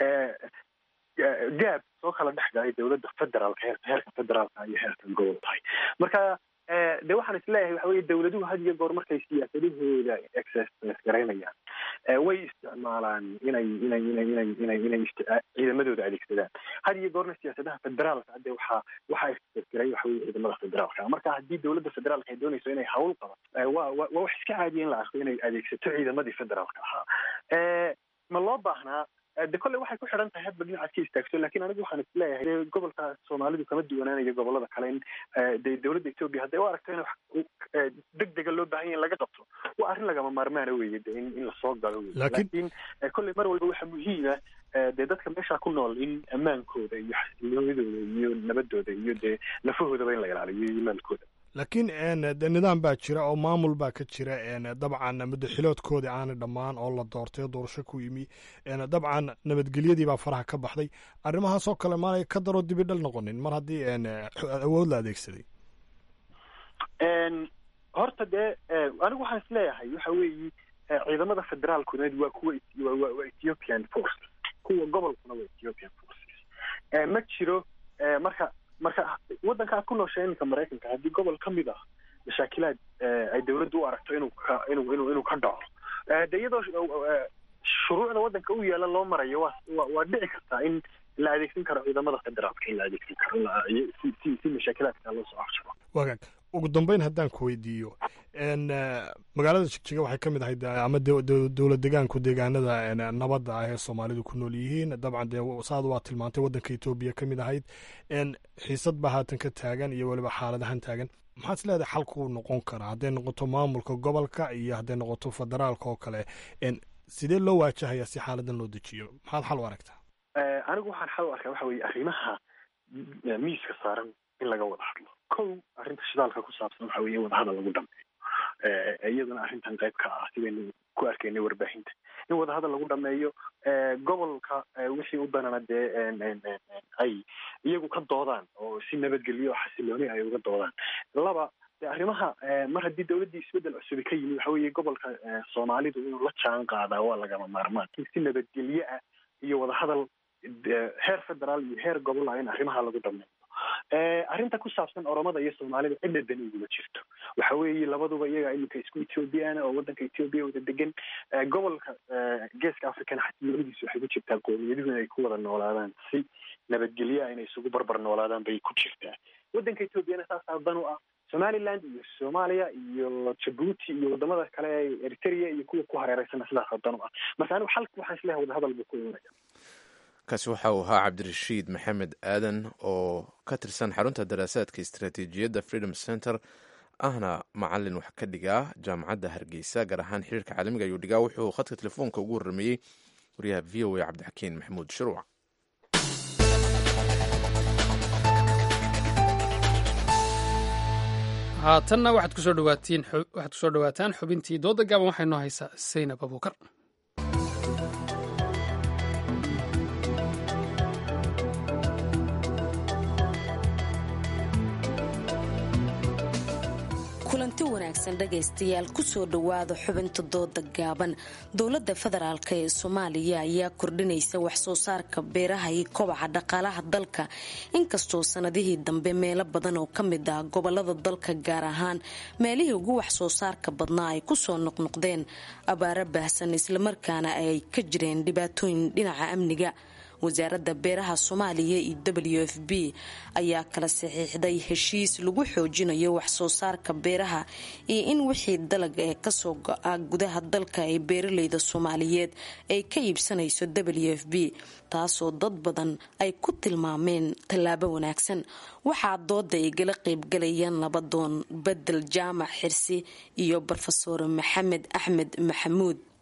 [SPEAKER 17] gaab soo kala dhex galay dowladda federaalka heerka heerka federaalka iyo heerka gobol tahay marka de waxaan is leeyahay waxa weye dowladuhu had iyo goor markay siyaasadahooda exercise garaynayaan way isticmaalaan inay inay inay inay inay inay ciidamadooda adeegsadaan had iyo goorna siyaasadaha federaalka hadde waxaa waxaa exercise garay waxa weye ciidamada federaalka marka haddii dowladda federaalka ay doonayso inay hawl qabato waa waa wax iska caadiya in la arko inay adeegsato ciidamadii federaalka ahaa ma loo baahnaa de kolley waxay ku xidhan tahay hadba dhinacaad ka istaagto lakin anigu waxaan is leeyahay gobolka soomaalidu kama duwanaanayo gobolada kale in de dowladda etoobiya hadday u aragto in wax deg dega loo baahan yahy in laga qabto waa arrin lagama maarmaana weye de in in lasoo galo wey lakin kolley mar walba waxaa muhiima dee dadka meeshaa ku nool in ammaankooda iyo xasiloonidooda iyo nabadooda iyo dee lafahoodaba in la ilaaliyo iyo maalkooda
[SPEAKER 18] laakiin de nidaam baa jira oo maamul baa ka jira dabcan muddaxiloodkoodii aanay dhammaan oo la doortay oo doorasho ku yimi dabcan nabadgelyadii baa faraha ka baxday arrimahaas oo kale maanay ka daroo dibidhal noqonin mar haddii awood la adeegsaday
[SPEAKER 17] horta dee anigu waxaan is leeyahay waxa weeyi ciidamada federaalkuna waa kuwa waa ethiopian forces kuwa gobolkuna waa ethiopian forces ma jiro marka marka waddanka aad ku nooshay iminka maraykanka haddii gobol ka mid ah mashaakilaad ay dowladdu u aragto inuu ka inuu inuu inuu ka dhaco de iyadoo shuruucda waddanka u yeela loo marayo waa waa dhici kartaa in la adeegsan karo ciidamada federaalka in la adeegsan karo si si si mashaakilaadka loo soo afjaro
[SPEAKER 18] wagaag ugu dambeyn haddaan ku weydiiyo magaalada jigjiga waxay ka mid ahayd ama dowlad degaanku deegaanada nabadda ah ee soomaalidu ku nool yihiin dabcan dee saad waa tilmaantay waddanka etoobiya ka mid ahayd xiisad baa haatan ka taagan iyo weliba xaaladahan taagan maxaad is leedahay xalkuu noqon karaa hadday noqoto maamulka gobolka iyo hadday noqoto federaalka oo kale sidee loo waajahayaa si xaaladan loo dejiyo maxaad xal u aragtaa
[SPEAKER 17] anigu waxaan xal u arkaa waxa weye arrimaha miiska saaran in laga wada hadlo kow arrinta shidaalka ku saabsan waxa weye wadahadal lagu dhameeyo iyaduna arrintan qayb ka ah sidaynu ku arkaynay warbaahinta in wadahadal lagu dhameeyo gobolka wixii u danana dee ay iyagu ka doodaan oo si nabadgelyo oo xasilooni ay uga doodaan laba de arrimaha mar haddii dowladdii isbeddel cusubi ka yimi waxa weeye gobolka soomaalidu inuu la jaan qaadaa waa lagama maarmaan si nabadgelyo ah iyo wadahadal heer federaal iyo heer gobol ah in arrimaha lagu dhameeyo arrinta ku saabsan oromada iyo soomaalida cidna dani uguma jirto waxa weeye labaduba iyaga iminka isku ethoobiyaana oo waddanka ethoobiya wada degan gobolka geeska africana xasiloonidiisu waxay ku jirtaa qowmiyaduhu inay ku wada noolaadaan si nabadgelyo ah inay isugu barbar noolaadaan bay ku jirtaa waddanka ethoobiana saasaa dan u ah somaliland iyo soomaaliya iyo jabuuti iyo wadamada kale ee eritrea iyo kuwa ku hareereysana sidaasa dan u ah marka anigu xalka waxaan isleeyahay wadahadal buu ku imanaya
[SPEAKER 2] kaasi waxa uu ahaa cabdirashiid maxamed aadan oo ka tirsan xarunta daraasaadka istaraatiijiyadda freedom center ahna macalin wax ka dhigaa jaamacadda hargeysa gaar ahaan xiriirka caalamiga ayuu dhigaa wuxuu khadka telefoonka ugu warrameeyey wariyaha v o a cabdixakiin maxamuud shuruuc
[SPEAKER 1] haatanna waxaad kusoo dhawaatiin waxaad kusoo dhawaataan xubintii dooda gaaban waxay noo haysaa saynab abuukar
[SPEAKER 19] kulanti wanaagsan dhagaystayaal kusoo dhowaada xubinta dooda gaaban dowladda federaalk ee soomaaliya ayaa kordhinaysa waxsoo saarka beeraha iyo kobaca dhaqaalaha dalka inkastoo sanadihii dambe meelo badan oo kamid ah gobolada dalka gaar ahaan meelihii ugu waxsoo saarka badnaa ay kusoo noqnoqdeen abaaro baahsan islamarkaana ay ka jireen dhibaatooyin dhinaca amniga wasaaradda beeraha soomaaliya iyo w f b ayaa kala saxiixday heshiis lagu xoojinayo waxsoo saarka beeraha iyo in wixii dalag ee kasoo go-a gudaha dalka ee beeraleyda soomaaliyeed ay ka iibsanayso w f b taasoo dad badan ay ku tilmaameen tallaabo wanaagsan waxaa dooda ay gala qeybgalayaan labadoon bedel jaamac xirsi iyo rofeor maxamed axmed maxamuud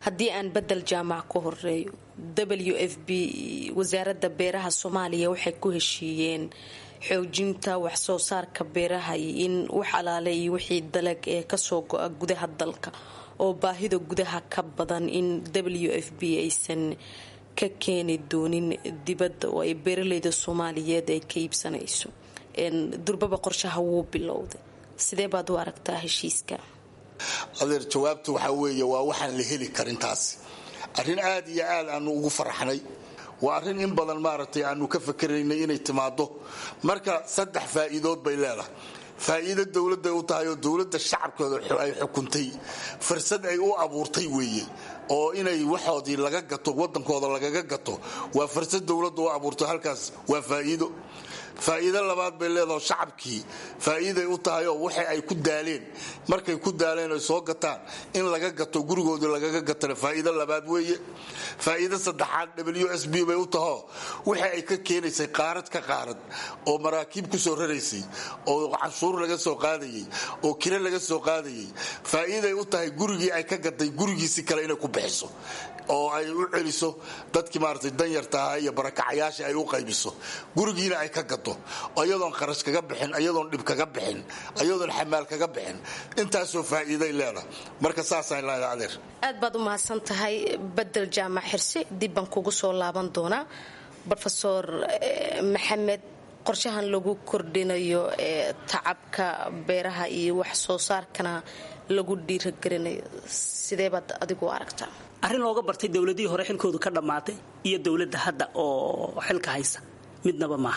[SPEAKER 19] haddii aan bedel jaamac ku horeeyo w f b wasaaradda beeraha soomaaliya waxay ku heshiiyeen xoojinta waxsoo saarka beeraha iyo in wax alaale iyo wixii dalag ee kasoo go-a gudaha dalka oo baahida gudaha ka badan in w f b aysan ka keeni doonin dibadda oo ay beeraleyda soomaaliyeed ay ka iibsanayso durbaba qorshaha wuu bilowday sidee baad u aragtaa heshiiska
[SPEAKER 20] adeer jawaabta waxaa weeye waa waxaan la heli karin taasi arrin aad iyo aad aanu ugu faraxnay waa arrin in badan maaragtay aanu ka fakeraynay inay timaado marka saddex faa'iidood bay leedahay faa'iido dowladday u tahay oo dowladda shacabkooda ay xukuntay fursad ay u abuurtay weeye oo inay waxoodii laga gato wadankooda lagaga gato waa fursad dowladda u abuurtay halkaas waa faa'iido faa'iido labaad bay leedaho shacabkii faa'iiday u tahay oo waxa ay ku daaleen markay ku daaleen ay soo gataan in laga gato gurigoodii lagaga gatana faa'iido labaad weeye faa'iido saddexaad w s b bay u tahoo waxa ay ka keenaysay qaarad ka qaarad oo maraakiib ku soo raraysay oo canshuur laga soo qaadayay oo kire laga soo qaadayay faa'iiday u tahay gurigii ay ka gaday gurigiisi kale inay ku bixiso oo ay u celiso dadkii maaragtay danyarta ahaa iyo barakacayaasha ay u qaybiso gurigiina ay ka gato iyadoon kharash kaga bixin iyadoon dhib kaga bixin iyadoon xamaal kaga bixin intaasoo faa'iiday leedahay marka saasaan leedahay adeer
[SPEAKER 19] aad baad u mahadsan tahay bedel jaamac xirse dib baan kugu soo laaban doonaa rofeor maxamed qorshahan lagu kordhinayo ee tacabka beeraha iyo wax soo saarkana lagu dhiiragelinayo sidee baad adigu aragtaa
[SPEAKER 21] arrin looga bartay dowladihii hore xilkoodu ka dhammaatay iyo dowladda hadda oo xilka haysa midnaba maaha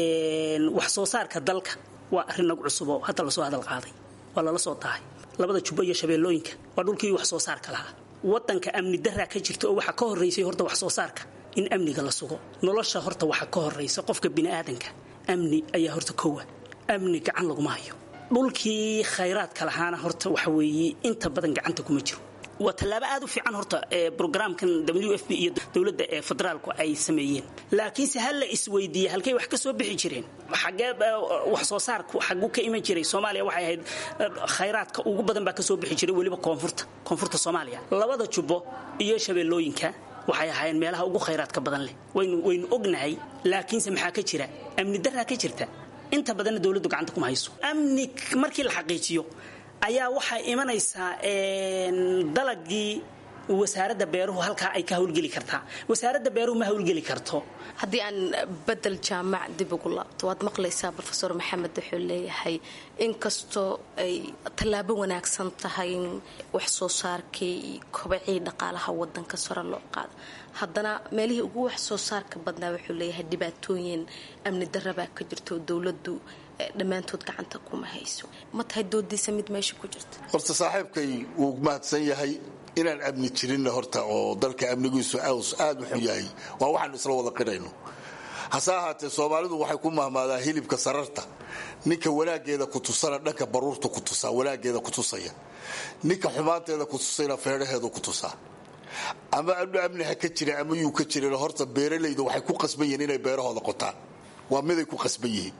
[SPEAKER 21] wax soo saarka dalka waa arrin nagu cusub oo hadda lasoo hadal qaaday waa lala soo tahay labada jubbo iyo shabeellooyinka waa dhulkii wax soo saarka lahaa wadanka amni daraa ka jirta oo waxaa ka horeysay horta wax soo saarka in amniga la sugo nolosha horta waxaa ka horeysa qofka biniaadanka amni ayaa horta kowa amni gacan laguma hayo dhulkii khayraadka lahaana horta waxa weeye inta badan gacanta kuma jiro waa tallaabo aad u fiican horta brograamkan w f b iyo dowladda ee federaalku ay sameeyeen laakiinse ha la isweydiiye halkay wax ka soo bixi jireen xagee wax soo saarku xaguu ka iman jiray soomaaliya waxay ahayd khayraadka ugu badan baa ka soo bixi jiray weliba koonfurta koonfurta soomaaliya labada jubbo iyo shabeellooyinka waxay ahaayeen meelaha ugu khayraadka badan leh waynu waynu ognahay laakiinse maxaa ka jira amni daraa ka jirta inta badanna dowladdu gacanta kuma hayso amni markii la xaqiijiyo ayaa waxay imanaysaa dalagii wasaaradda beeruhu halkaa ay ka hawlgeli kartaa wasaaradda beeruhu ma hawlgeli karto
[SPEAKER 19] haddii aan bedel jaamac dib ugu laabto waad maqlaysaa rofeor maxamed wuxuu leeyahay inkastoo ay tallaabo wanaagsan tahay in wax soo saarkii iyo kobacii dhaqaalaha wadanka sare loo qaado haddana meelihii ugu wax soo saarka badnaa wuxuu leeyahay dhibaatooyin amni darabaa ka jirto dowladdu dhammaantood gacanta kuma hayso ma tahay doodiisa mid meesha ku jirta
[SPEAKER 20] horta saaxiibkay wuu mahadsan yahay inaan amni jirinna horta oo dalka amnigiisu aad u xun yahay waa waxaanu isla wada qirayno hase ahaatee soomaalidu waxay ku mahmaadaa hilibka sararta ninka wanaageeda ku tusana dhanka baruurta ku tusaa wanaageeda ku tusaya ninka xumaanteeda ku tusayna feedhaheedu ku tusaa ama amni ha ka jira ama yuu ka jirin horta beeralayda waxay ku qasban yihiin inay beerahooda qotaan waa miday ku qasban yihiin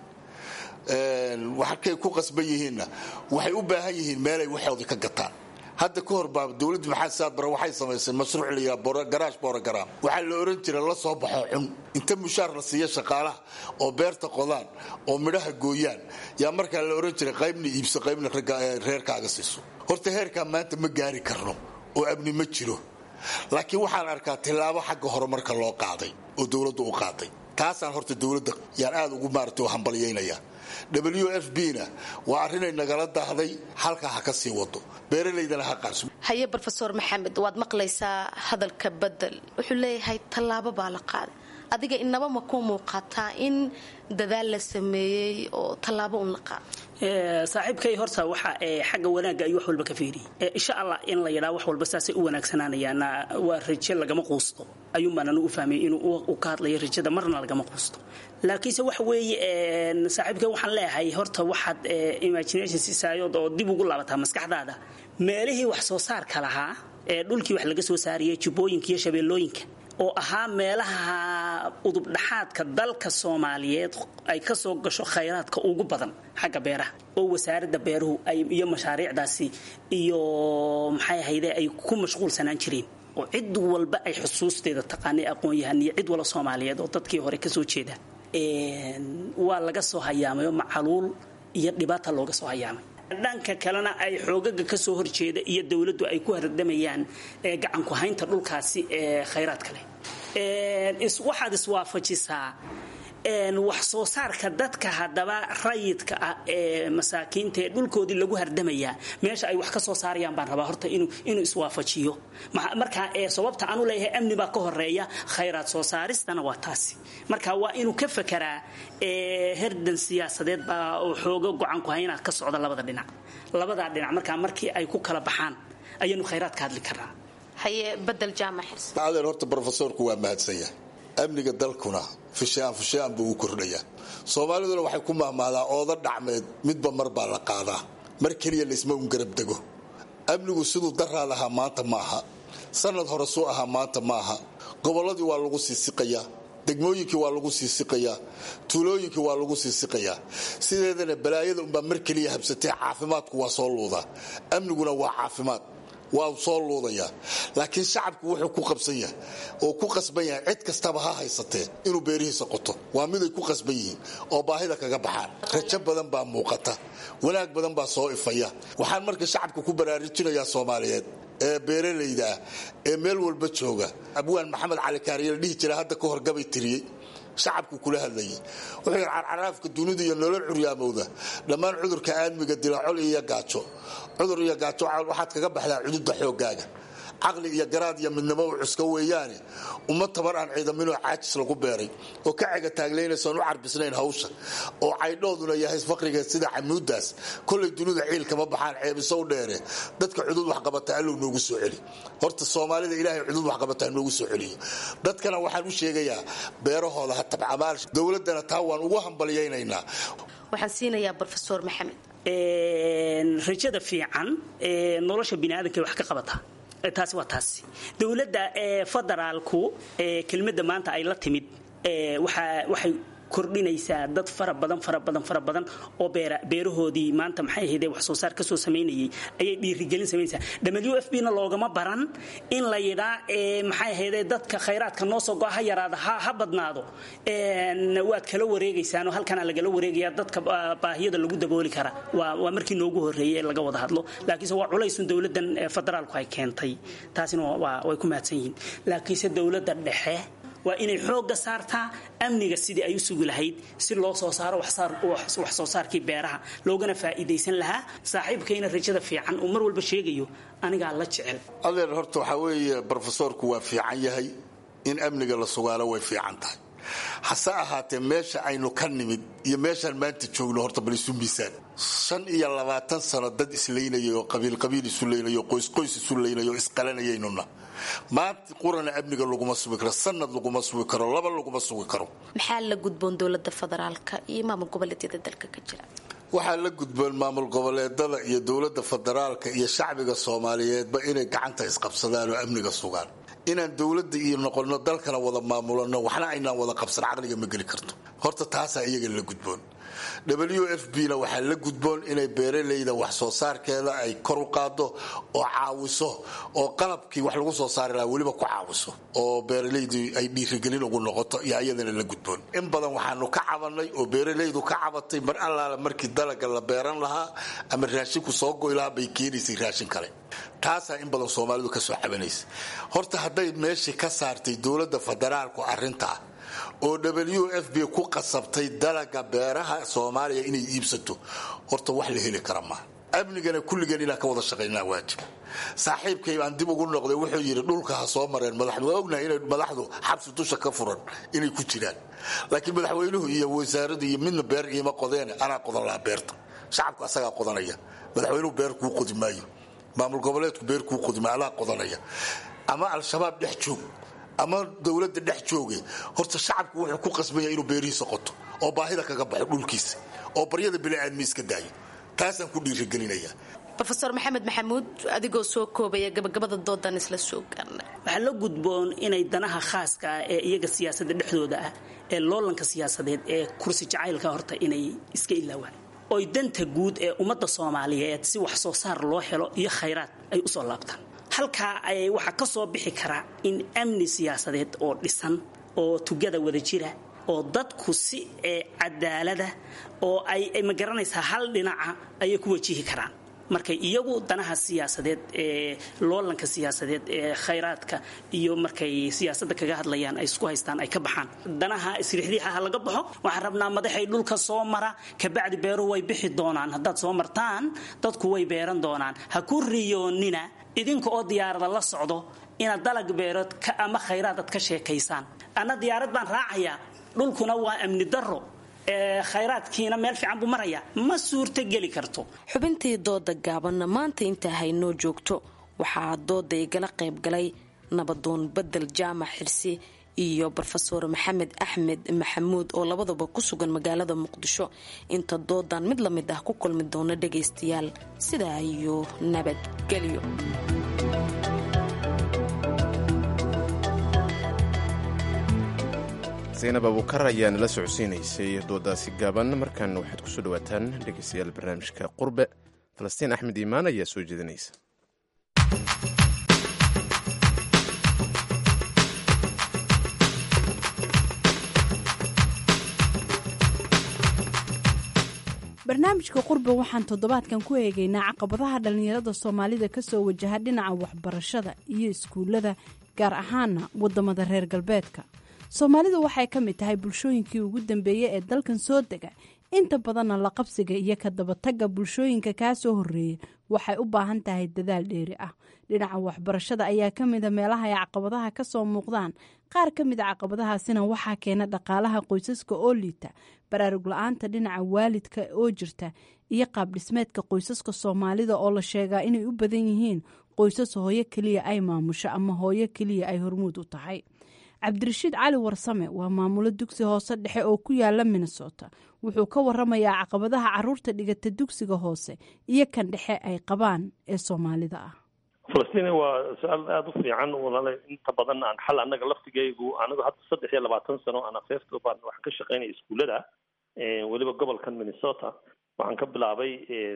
[SPEAKER 20] waxakay ku qasban yihiinna waxay u baahan yihiin meelay waxoodii ka gataan hadda ka hor baa dowladda maxamed saad bare waxay samaysay mashruuc la yidhaha garaash borogram waxaa la oran jira la soo baxo cun inta mushaar la siiya shaqaalaha oo beerta qodaan oo midhaha gooyaan yaa markaa la oran jiray qaybna iibso qaybna reerkaaga siiso horta heerkaa maanta ma gaari karno oo amni ma jiro laakiin waxaan arkaa tillaabo xagga horumarka loo qaaday oo dowladdu u qaaday taasaan horta dowladda yaan aad ugu maarata hambalyaynaya w f b na waa arrinay nagala daahday halkaa ha ka sii wado beeralaydana ha qaarso
[SPEAKER 19] haye rofeor maxamed waad maqlaysaa hadalka bedel wuxuu leeyahay tallaabo baa la qaaday adiga inaba ma ku muuqataa in dadaal la sameeyey oo tallaabo un la qaado
[SPEAKER 21] saaxiibkay horta waxa xagga wanaagga ayuu wax walba ka fiiriyey insha allah in la yidhaa wax walba saasay u wanaagsanaanayaana waa raje lagama quusto ayuunbaan anigu u fahmay inuu u ka hadlayo rajada marna lagama quusto laakiinse waxa weeye saaxiibkay waxaan leeyahay horta waxaad imagination siisaayood oo dib ugu laabataa maskaxdaada meelihii wax soo saarka lahaa ee dhulkii wax laga soo saariyay jubbooyinka iyo shabeellooyinka oo ahaa meelaha udubdhaxaadka dalka soomaaliyeed ay ka soo gasho khayraadka ugu badan xagga beeraha oo wasaaradda beeruhu iyo mashaariicdaasi iyo maxay ahayde ay ku mashquulsanaan jireen oo cid walba ay xusuusteeda taqaanay aqoon-yahan iyo cid wala soomaaliyeed oo dadkii hore kasoo jeeda waa laga soo hayaamay oo macaluul iyo dhibaata looga soo hayaamay dhanka kalena ay xoogaga kasoo horjeeda iyo dowladdu ay ku hardamayaan gacanku haynta dhulkaasi ee khayraadka leh waxaad iswaafajisaa wax soo saarka dadka haddaba rayidka ah ee masaakiinta ee dhulkoodii lagu hardamayaa meesha ay wax ka soo saarayaan baan rabaa horta inuu iswaafajiyo marka sababta aanu leeyahay amni baa ka horeeya khayraad soo saaristana waa taasi marka waa inuu ka fakaraa herdan siyaasadeed baa oo xoogo gocanku hayna ka socda labada dhinac labadaa dhinac markaa markii ay ku kala baxaan ayaanu khayraad ka hadli karnaa
[SPEAKER 19] haye badel jaamac xirsi
[SPEAKER 20] adeer horta brofesorku waa mahadsan yahay amniga dalkuna fishaan fishaan buu u kordhayaa soomaaliduna waxay ku mahmahdaa ooda dhacmeed midba mar baa la qaadaa mar keliya laisma un garab dego amnigu siduu daraa lahaa maanta ma aha sanad hore suu ahaa maanta ma aha gobolladii waa lagu siisiqayaa degmooyinkii waa lagu siisiqayaa tuulooyinkii waa lagu siisiqayaa sideedana balaayada unbaa mar keliya habsatee caafimaadku waa soo luudaa amniguna waa caafimaad waa soo luudayaa laakiin shacabku wuxuu ku qabsan yahay oo ku qasban yahay cid kastaba ha haysatee inuu beerihiisa qoto waa miday ku qasban yihiin oo baahida kaga baxaan rajo badan baa muuqata wanaag badan baa soo ifaya waxaan marka shacabka ku baraarujinayaa soomaaliyeed ee beeralayda ah ee meel walba jooga abwaan maxamed cali kaariye la dhihi jira hadda ka hor gabay tiriyey shacabku kula hadlayay wuxuu yidhi carcaraafka dunida iyo nolol curyaamowda dhammaan cudurka aadmiga dila col iyo gaajo cudur iyo gaajo waxaad kaga baxdaa cududa xooggaaga caqli iyo garaad iyo midnimo u cuska weeyaane uma tabar aan ciidaminoo caajis lagu beeray oo ka cega taaglaynaysoon u carbisnayn hawsha oo caydhooduna yahay faqrigeed sida camuudaas kolay dunida ciil kama baxaan ceebisow dheere dadka cudud waxqabata allow noogu soo celi horta soomaalida ilaahay cudud waxqabata noogu soo celiyo dadkana waxaan u sheegayaa beerahooda ha tabcamaal dowladana taa waan ugu hambalyaynaynaa
[SPEAKER 19] waxaan siinayaa brofesor maxamed
[SPEAKER 21] rajada fiican nolosha biniaadanka wax ka qabata taasi waa taasi dowladda federaalku kelmadda maanta ay la timid waxay kordhinaysaa dad fara badan fara badan fara badan oo beerahoodii maanta maxay ahayde wax soo saar kasoo samaynayay ayay dhiirigelin samaynaysaa w f b na loogama baran in la yidhaa maxay ahayde dadka khayraadka noo soo go-a ha yaraada ha badnaado waad kala wareegaysaanoo halkanaa lagala wareegaya dadka baahiyada lagu dabooli kara waa markii noogu horreeyay ee laga wada hadlo laakiinse waa culaysun dowladdan federaalku ay keentay taasina way ku mahadsan yihiin laakiinse dowladda dhexe waa inay xoogga saartaa amniga sidii ay u sugi lahayd si loo soo saaro wax soo saarkii beeraha loogana faa'iidaysan lahaa saaxiibkayna rajada fiican uu mar walba sheegayo anigaa la jecel
[SPEAKER 20] adeer horta waxaa weeye brofesorku waa fiican yahay in amniga la sugaalo way fiican tahay hase ahaatee meesha aynu ka nimid iyo meeshaan maanta joogno horta bal isu miisaan shan iyo labaatan sano dad isleynayay oo qabiilqabiil isu leynay oo qoysqoys isu leynay oo isqalanayaynuna maanta qurana amniga laguma sugi karo sanad laguma sugi karo laba laguma sugi karo
[SPEAKER 19] maxaa la gudboon dowlada federaalka iyo maamul goboleedyada dalka ka jira
[SPEAKER 20] waxaa la gudboon maamul goboleedada iyo dowlada federaalka iyo shacbiga soomaaliyeedba inay gacanta isqabsadaan oo amniga sugaan inaan dowladda iyo noqono dalkana wada maamulano waxna aynaan wada qabsan caqliga ma geli karto horta taasaa iyaga la gudboon w f b na waxaa la gudboon inay beeralayda wax soo saarkeeda ay kor u qaado oo caawiso oo qalabkii wax lagu soo saari lahaa weliba ku caawiso oo beeralaydu ay dhiirigelin ugu noqoto iyo ayadana la gudboon in badan waxaanu ka cabanay oo beeralaydu ka cabatay mar allaala markii dalaga la beeran lahaa ama raashinku soo goy lahaa bay keenaysay raashin kale taasaa in badan soomaalidu kasoo cabanaysa horta hadday meeshii ka saartay dowladda federaalku arintaa oo w f b ku qasabtay dalaga beeraha soomaaliya inay iibsato horta wax la heli kara maa amnigana kulligeen inaan ka wada shaqaynaa waajib saaxiibkay aan dib ugu noqday wuxuu yidhi dhulka ha soo mareen madaxdu waa ognahay inay madaxdu xabsi dusha ka furan inay ku jiraan laakiin madaxweynuhu iyo wasaaradu iyo midna beer iima qodeene anaa qodan lahaa beerta shacabku asagaa qodanaya madaxweynuhu beer kuu qodi maayo maamul goboleedku beer kuu qodi maayo alaa qodanaya ama al-shabaab dhex joog ama dowladda dhex jooge horta shacabku wuxuu ku qasbanya inuu beerihiisa qoto oo baahida kaga baxo dhulkiisa oo baryada biniaadmi iska daayo taasaan ku dhiirigelinaya
[SPEAKER 19] rofeor maxamed maxamuud adigoo soo koobaya gabagabada doodan isla soo gaarnay
[SPEAKER 21] waxaa la gudboon inay danaha khaaska ah ee iyaga siyaasadda dhexdooda ah ee loolanka siyaasadeed ee kursi jacaylka horta inay iska ilaawaan oy danta guud ee ummadda soomaaliyeed si wax soo saar loo helo iyo khayraad ay usoo laabtaan halkaa waxaa ka soo bixi karaa in amni siyaasadeed oo dhisan oo tugada wada jira oo dadku si cadaalada oo ay ma garanaysaa hal dhinaca ayay ku wajihi karaan markay iyagu danaha siyaasadeed ee loolanka siyaasadeed ee khayraadka iyo markay siyaasadda kaga hadlayaan ay isku haystaan ay ka baxaan danaha isriixdiixa ha laga baxo waxaan rabnaa madaxay dhulka soo mara kabacdi beeruhu way bixi doonaan haddaad soo martaan dadku way beeran doonaan ha ku riyoonina idinka oo diyaarada la socdo inaad dalag beerood ama khayraad aad ka sheekaysaan anna diyaarad baan raacayaa dhulkuna waa amni darro khayraadkiina meel fiican buu maraya ma suurto geli karto
[SPEAKER 19] xubintii dooda gaabanna maanta intaa haynoo joogto waxaa dooda igala qayb galay nabadoon bedel jaamac xirsi iyo rofeor maxamed axmed maxamuud oo labadaba ku sugan magaalada muqdisho inta doodan mid lamid ah ku kulmi doona dhagaystayaal sidaa iyo nabadgelyo
[SPEAKER 2] zaynab abuukar ayaa nala socodsiinaysay doodaasi gaaban markan waxaad kusoo dhawaataan dhegeystayaal barnaamijka qurbe falastiin axmed iimaan ayaa soo jeedinaysa
[SPEAKER 5] barnaamijka qurbe waxaan toddobaadkan ku eegaynaa caqabadaha dhallinyarada soomaalida kasoo wajaha dhinaca waxbarashada iyo iskuullada gaar ahaana wadamada reer galbeedka soomaalidu waxay ka mid tahay bulshooyinkii ugu dambeeyey ee dalkan soo dega inta badanna la qabsiga iyo ka dabatagga bulshooyinka kaa soo horreeyay waxay u baahan tahay dadaal dheeri ah dhinaca waxbarashada ayaa ka mida meelaha ay caqabadaha ka soo muuqdaan qaar ka mida caqabadahaasina waxaa keena dhaqaalaha qoysaska oo liita baraarug la-aanta dhinaca waalidka oo jirta iyo qaabdhismeedka qoysaska soomaalida oo la sheegaa inay u badan yihiin qoysas hooyo keliya ay maamusho ama hooyo keliya ay hormuud u tahay cabdirashiid cali warsame waa maamulo dugsi hoose dhexe oo ku yaala minnesota wuxuu ka waramayaa caqabadaha caruurta dhigata dugsiga hoose iyo kan dhexe ay qabaan ee soomaalida ah
[SPEAKER 22] falastiin waa su-aal aada u fiican walaala inta badan aan xal annaga laftigaygu anigu hadda saddex iyo labaatan sano aan afeefto baan waxaan ka shaqaynaya iskuullada weliba gobolkan minnesota waxaan ka bilaabay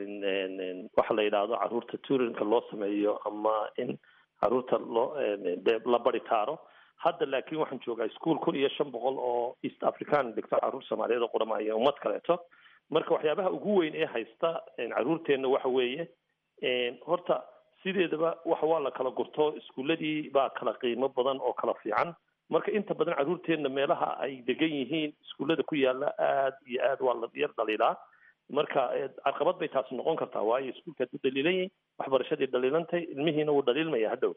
[SPEAKER 22] waxa la yidhaahdo caruurta turinka loo sameeyo ama in caruurta loo la bari taaro hadda laakiin waxaan joogaa ischool kun iyo shan boqol oo east african dhigto caruur soomaaliyeed oo qurama iyo ummad kaleeto marka waxyaabaha ugu weyn ee haysta caruurteenna waxa weeye horta sideedaba waxa waa la kala gurto iskuuladii baa kala qiimo badan oo kala fiican marka inta badan caruurteenna meelaha ay degan yihiin iskuullada ku yaala aada iyo aad waa la yar dhaliilaa marka caqabad bay taasi noqon kartaa waayo iskuulkaad u dhaliilan yihin waxbarashadii dhaliilantay ilmihiina wuu dhaliilmaya hadhow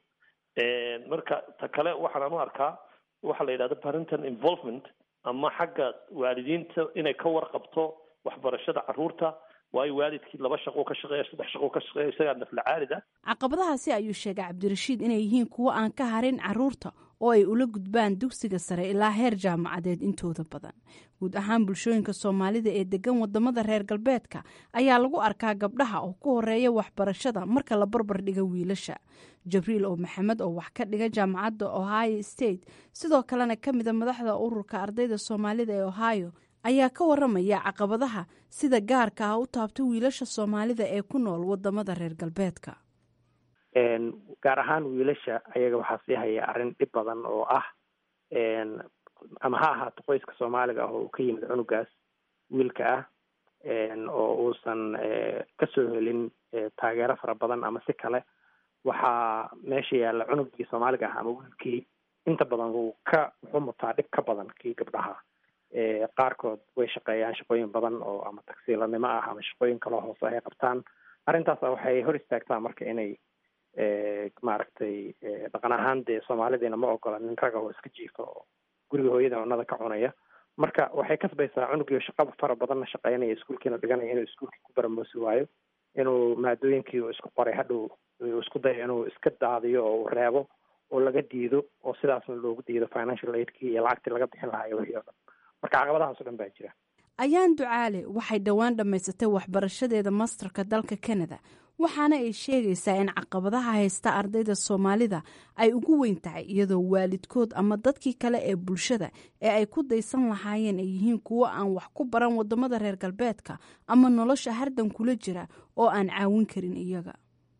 [SPEAKER 22] marka ta kale waxaan u arkaa waxa la yidhahda parental involvement ama xagga waalidiinta inay ka warqabto waxbarashada caruurta waayo waalidkii laba shaqo ka shaqeeya saddex shaqo ka shaqeeya isagaa nafla caalida
[SPEAKER 5] caqabadahaasi ayuu sheegay cabdirashiid inay yihiin kuwo aan ka harin caruurta oo ay ula gudbaan dugsiga sare ilaa heer jaamacadeed intooda badan guud ahaan bulshooyinka soomaalida ee degan wadamada reer galbeedka ayaa lagu arkaa gabdhaha oo ku horeeya waxbarashada marka la barbar dhiga wiilasha jabriil oo maxamed oo wax ka dhiga jaamacadda ohio state sidoo kalena ka mida madaxda ururka ardayda soomaalida ee ohio ayaa ka waramaya caqabadaha sida gaarka ah u taabta wiilasha soomaalida ee ku nool wadamada reer galbeedka
[SPEAKER 23] gaar ahaan wiilasha ayaga waxaa sii haya arrin dhib badan oo ah ama ha ahaato qoyska soomaaliga ah oo uu ka yimid cunugaas wiilka ah oo uusan kasoo helin taageero fara badan ama si kale waxaa meesha yaalla cunugii soomaaliga ah ama wiilkii inta badan wuu ka wuxuu mutaa dhib ka badan kii gabdhaha qaarkood way shaqeeyaan shaqooyin badan oo ama tagsiilanimo ah ama shaqooyin kaloo hoose ay qabtaan arrintaasa waxay hor istaagtaa marka inay maaragtay dhaqan ahaan dee soomaalidiina ma ogola nin raga oo iska jiifa oo guriga hooyada cunada ka cunaya marka waxay kasbaysaa cunugii shaqaba fara badanna shaqeynaya iskuulkiina dhiganaya inuu iskuulkii ku baramoosi waayo inuu maadooyinkii uu isku qoray hadhow uu isku dayo inuu iska daadiyo oo uu reebo oo laga diido oo sidaasna loogu diido financial aidkii iyo lacagtii laga bixin lahaa iyo wixii oo dhan marka caqabadahaas o dhan baa jira
[SPEAKER 5] ayaan ducaale waxay dhowaan dhammaysatay waxbarashadeeda masterka dalka canada waxaana ay sheegaysaa in caqabadaha haysta ardayda soomaalida ay ugu weyn tahay iyadoo waalidkood ama dadkii kale ee bulshada ee ay ku daysan lahaayeen ay yihiin kuwo aan wax ku baran wadamada reer galbeedka ama nolosha hardan kula jira oo aan caawin karin iyaga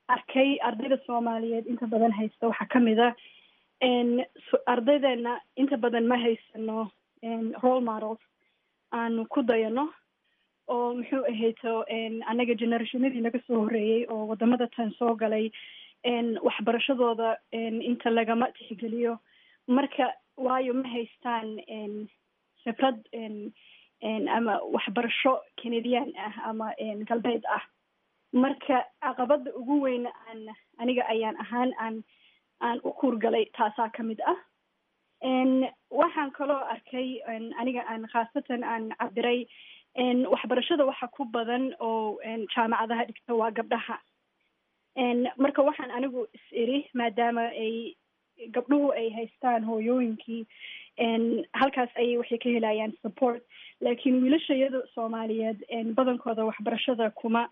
[SPEAKER 4] arkay ardayda soomaaliyeed inta badan haysta waxaa kamid a ardaydeena inta badan ma haysano role models aanu ku dayano oo muxuu ahayto annaga generationadii naga soo horeeyey oo wadamada tan soo galay waxbarashadooda inta lagama tixgeliyo marka waayo ma haystaan khibrad ama waxbarasho canadian ah ama galbeed ah marka caqabada ugu weyn aan aniga ayaan ahaan aan aan u kuurgalay taasaa kamid ah waxaan kaloo arkay aniga aan khaasatan aan cabiray waxbarashada waxa ku badan oo jaamacadaha dhigta waa gabdhaha marka waxaan anigu is iri maadaama ay gabdhuhu ay haystaan hooyooyinkii halkaas ayay waxay ka helayaan support laakiin wiilashayada soomaaliyeed badankooda waxbarashada kuma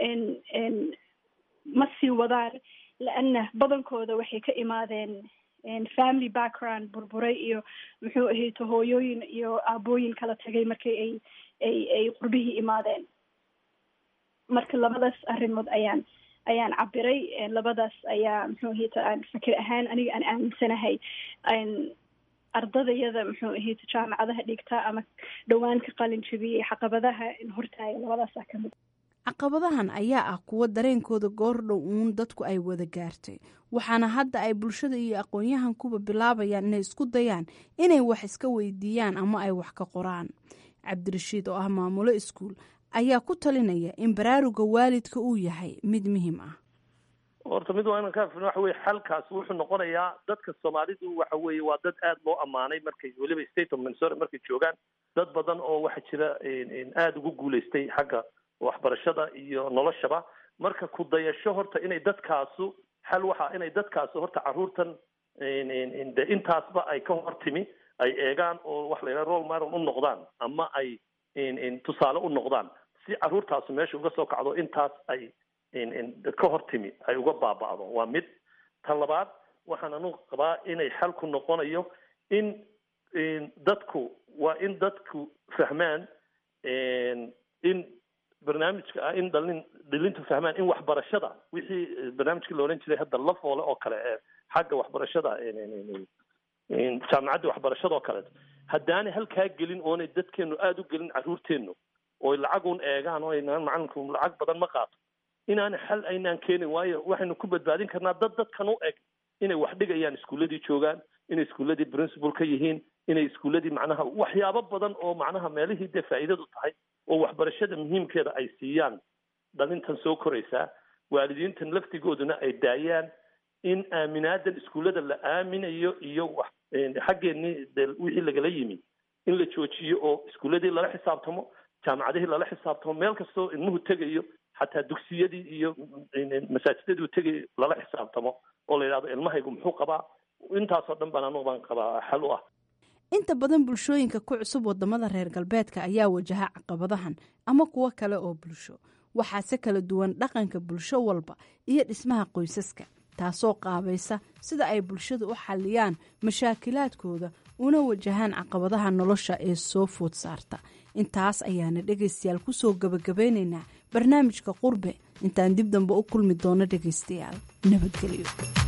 [SPEAKER 4] ma sii wadaan laana badankooda waxay ka imaadeen family background burburay iyo muxuu ahayto hooyooyin iyo aabooyin kala tagay markay ay ay ay qurbihii imaadeen marka labadaas arrimood ayaan ayaan cabiray labadaas ayaa muxuu ahayto aan fikir ahaan aniga aan aaminsanahay ardadayada muxuu ahayto jaamacadaha dhigta ama dhowaan ka qalin jabiyey caqabadaha hortaaya labadaasa kamid
[SPEAKER 5] caqabadahan ayaa ah kuwo dareenkooda goordhow uun dadku ay wada gaartay waxaana hadda ay bulshada iyo aqoon-yahankuba bilaabayaan inay isku dayaan inay wax iska weydiiyaan ama ay wax ka qoraan cabdirashiid oo ah maamulo iskuul ayaa ku talinaya in baraaruga waalidka uu yahay mid muhiim ah
[SPEAKER 22] horta mid waa inaan ka afirno waxa weye xalkaas wuxuu noqonayaa dadka soomaalidu waxa weeye waa dad aada loo ammaanay markay weliba state of minnesota markay joogaan dad badan oo waxaa jira aada ugu guulaystay xagga waxbarashada iyo noloshaba marka ku dayasho horta inay dadkaasu xal waxa inay dadkaasu horta caruurtan de intaasba ay ka hor timi ay eegaan oo wax la yidhaha role model u noqdaan ama ay tusaale u noqdaan si caruurtaasu meesha uga soo kacdo intaas ay ka hor timi ay uga baaba'do waa mid ta labaad waxaan anu qabaa inay xalku noqonayo in dadku waa in dadku fahmaan in barnaamijka ah in dhalin dhilintu fahmaan in waxbarashada wixii barnaamijkii la odhan jiray hadda la foole oo kale ee xagga waxbarashada jaamacadda waxbarashada oo kaleeto haddaanay halkaa gelin oonay dadkeenu aada u gelin caruurteennu ooy lacagun eegaan oo aynaan macalinku lacag badan ma qaato inaana xal aynaan keenin waayo waxaynu ku badbaadin karnaa dad dadkan u eg inay wax dhigayaan iskuulladii joogaan inay iskuulladii principal ka yihiin inay iskuulladii macnaha waxyaabo badan oo macnaha meelihii dee faa'iidadu tahay oo waxbarashada muhiimkeeda ay siiyaan dhalintan soo koraysaa waalidiintan laftigooduna ay daayaan in aaminaadan iskuullada la aaminayo iyo wax xaggeenii de wixii lagala yimi in la joojiyo oo iskuulladii lala xisaabtamo jaamacadihii lala xisaabtamo meel kastoo ilmuhu tegayo xataa dugsiyadii iyo masaajidadii uu tegayo lala xisaabtamo oo la yidhahdo ilmahaygu muxuu qabaa intaasoo dhan baan anugu baan qabaa xal u ah
[SPEAKER 5] inta badan bulshooyinka ku cusub wadamada reer galbeedka ayaa wajaha caqabadahan ama kuwo kale oo bulsho waxaase kala duwan dhaqanka bulsho walba iyo dhismaha qoysaska taasoo qaabaysa sida ay bulshada u xalliyaan mashaakilaadkooda una wajahaan caqabadaha nolosha ee soo food saarta intaas ayaana dhegaystayaal kusoo gabagabeynaynaa barnaamijka qurbe intaan dib dambe u kulmi doono dhegaystayaal nabadgelyo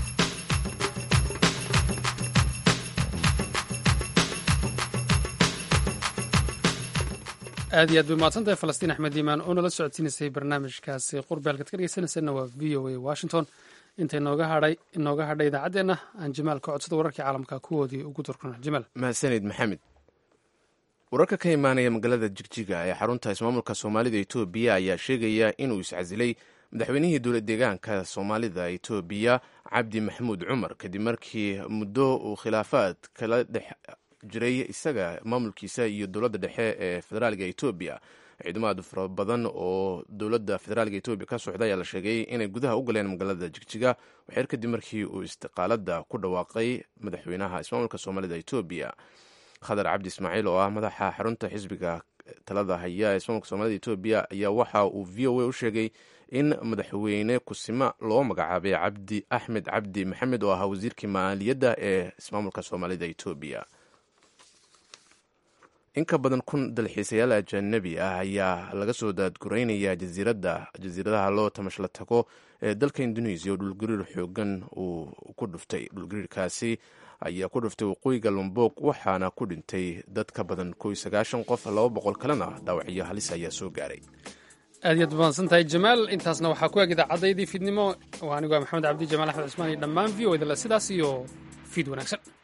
[SPEAKER 1] aad iyo aad bay mahadsantahay falastiin axmed iimaan oo nala socodsiinaysay barnaamijkaasi qurbe halkaad ka dhegeysanaysanna waa v o a washington inta inooga hadhay inooga hadhay idaacaddeenna aan jamaal ka codsada wararkii caalamka kuwoodii ugu durkuna jamaal
[SPEAKER 2] mahadsanid maxamed wararka ka imaanaya magaalada jigjiga ee xarunta ismaamulka soomaalida etoobiya ayaa sheegaya inuu iscasilay madaxweynihii dowlad deegaanka soomaalida etoobiya cabdi maxamuud cumar kadib markii muddo uu khilaafaad kala dhex jiray isaga maamulkiisa iyo dowladda dhexe ee federaalga etoobiya ciidamo aad fara badan oo dowladda federaalga etoobiya ka socda ayaa la sheegay inay gudaha u galeen magaalada jigjiga waxyar kadib markii uu istiqaalada ku dhawaaqay madaxweynaha ismaamulka soomaalida etoobiya khadar cabdi ismaaciil oo ah madaxa xarunta xisbiga talada haya ee ismaamulka soomaalida etoobiya ayaa waxa uu v o a u sheegay in madaxweyne kusima loo magacaabay cabdi axmed cabdi maxamed oo ahaa wasiirkii maaliyadda ee ismaamulka soomaalida etoobiya in ka badan kun dalxiisayaal ajanabi ah ayaa laga soo daadguraynaya jasiiradaha loo tamashla tago ee dalka indonesiya oo dhulgariir xoogan uu ku dhuftay dhulgariirkaasi ayaa ku dhuftay waqooyiga lombok waxaana ku dhintay dad ka badan ko iyo sagaashan qof laba boqol kalena dhaawacyo halis ayaa soo gaaray
[SPEAKER 1] aad iyaad mahadsan tahay jamaal intaasna waxaa ku eg idaacaddaydii fiidnimo waa anigoo maxamed cabdi jamaal axmed cusmaan iyo dhammaan v o idale sidaas iyo fiid wanaagsan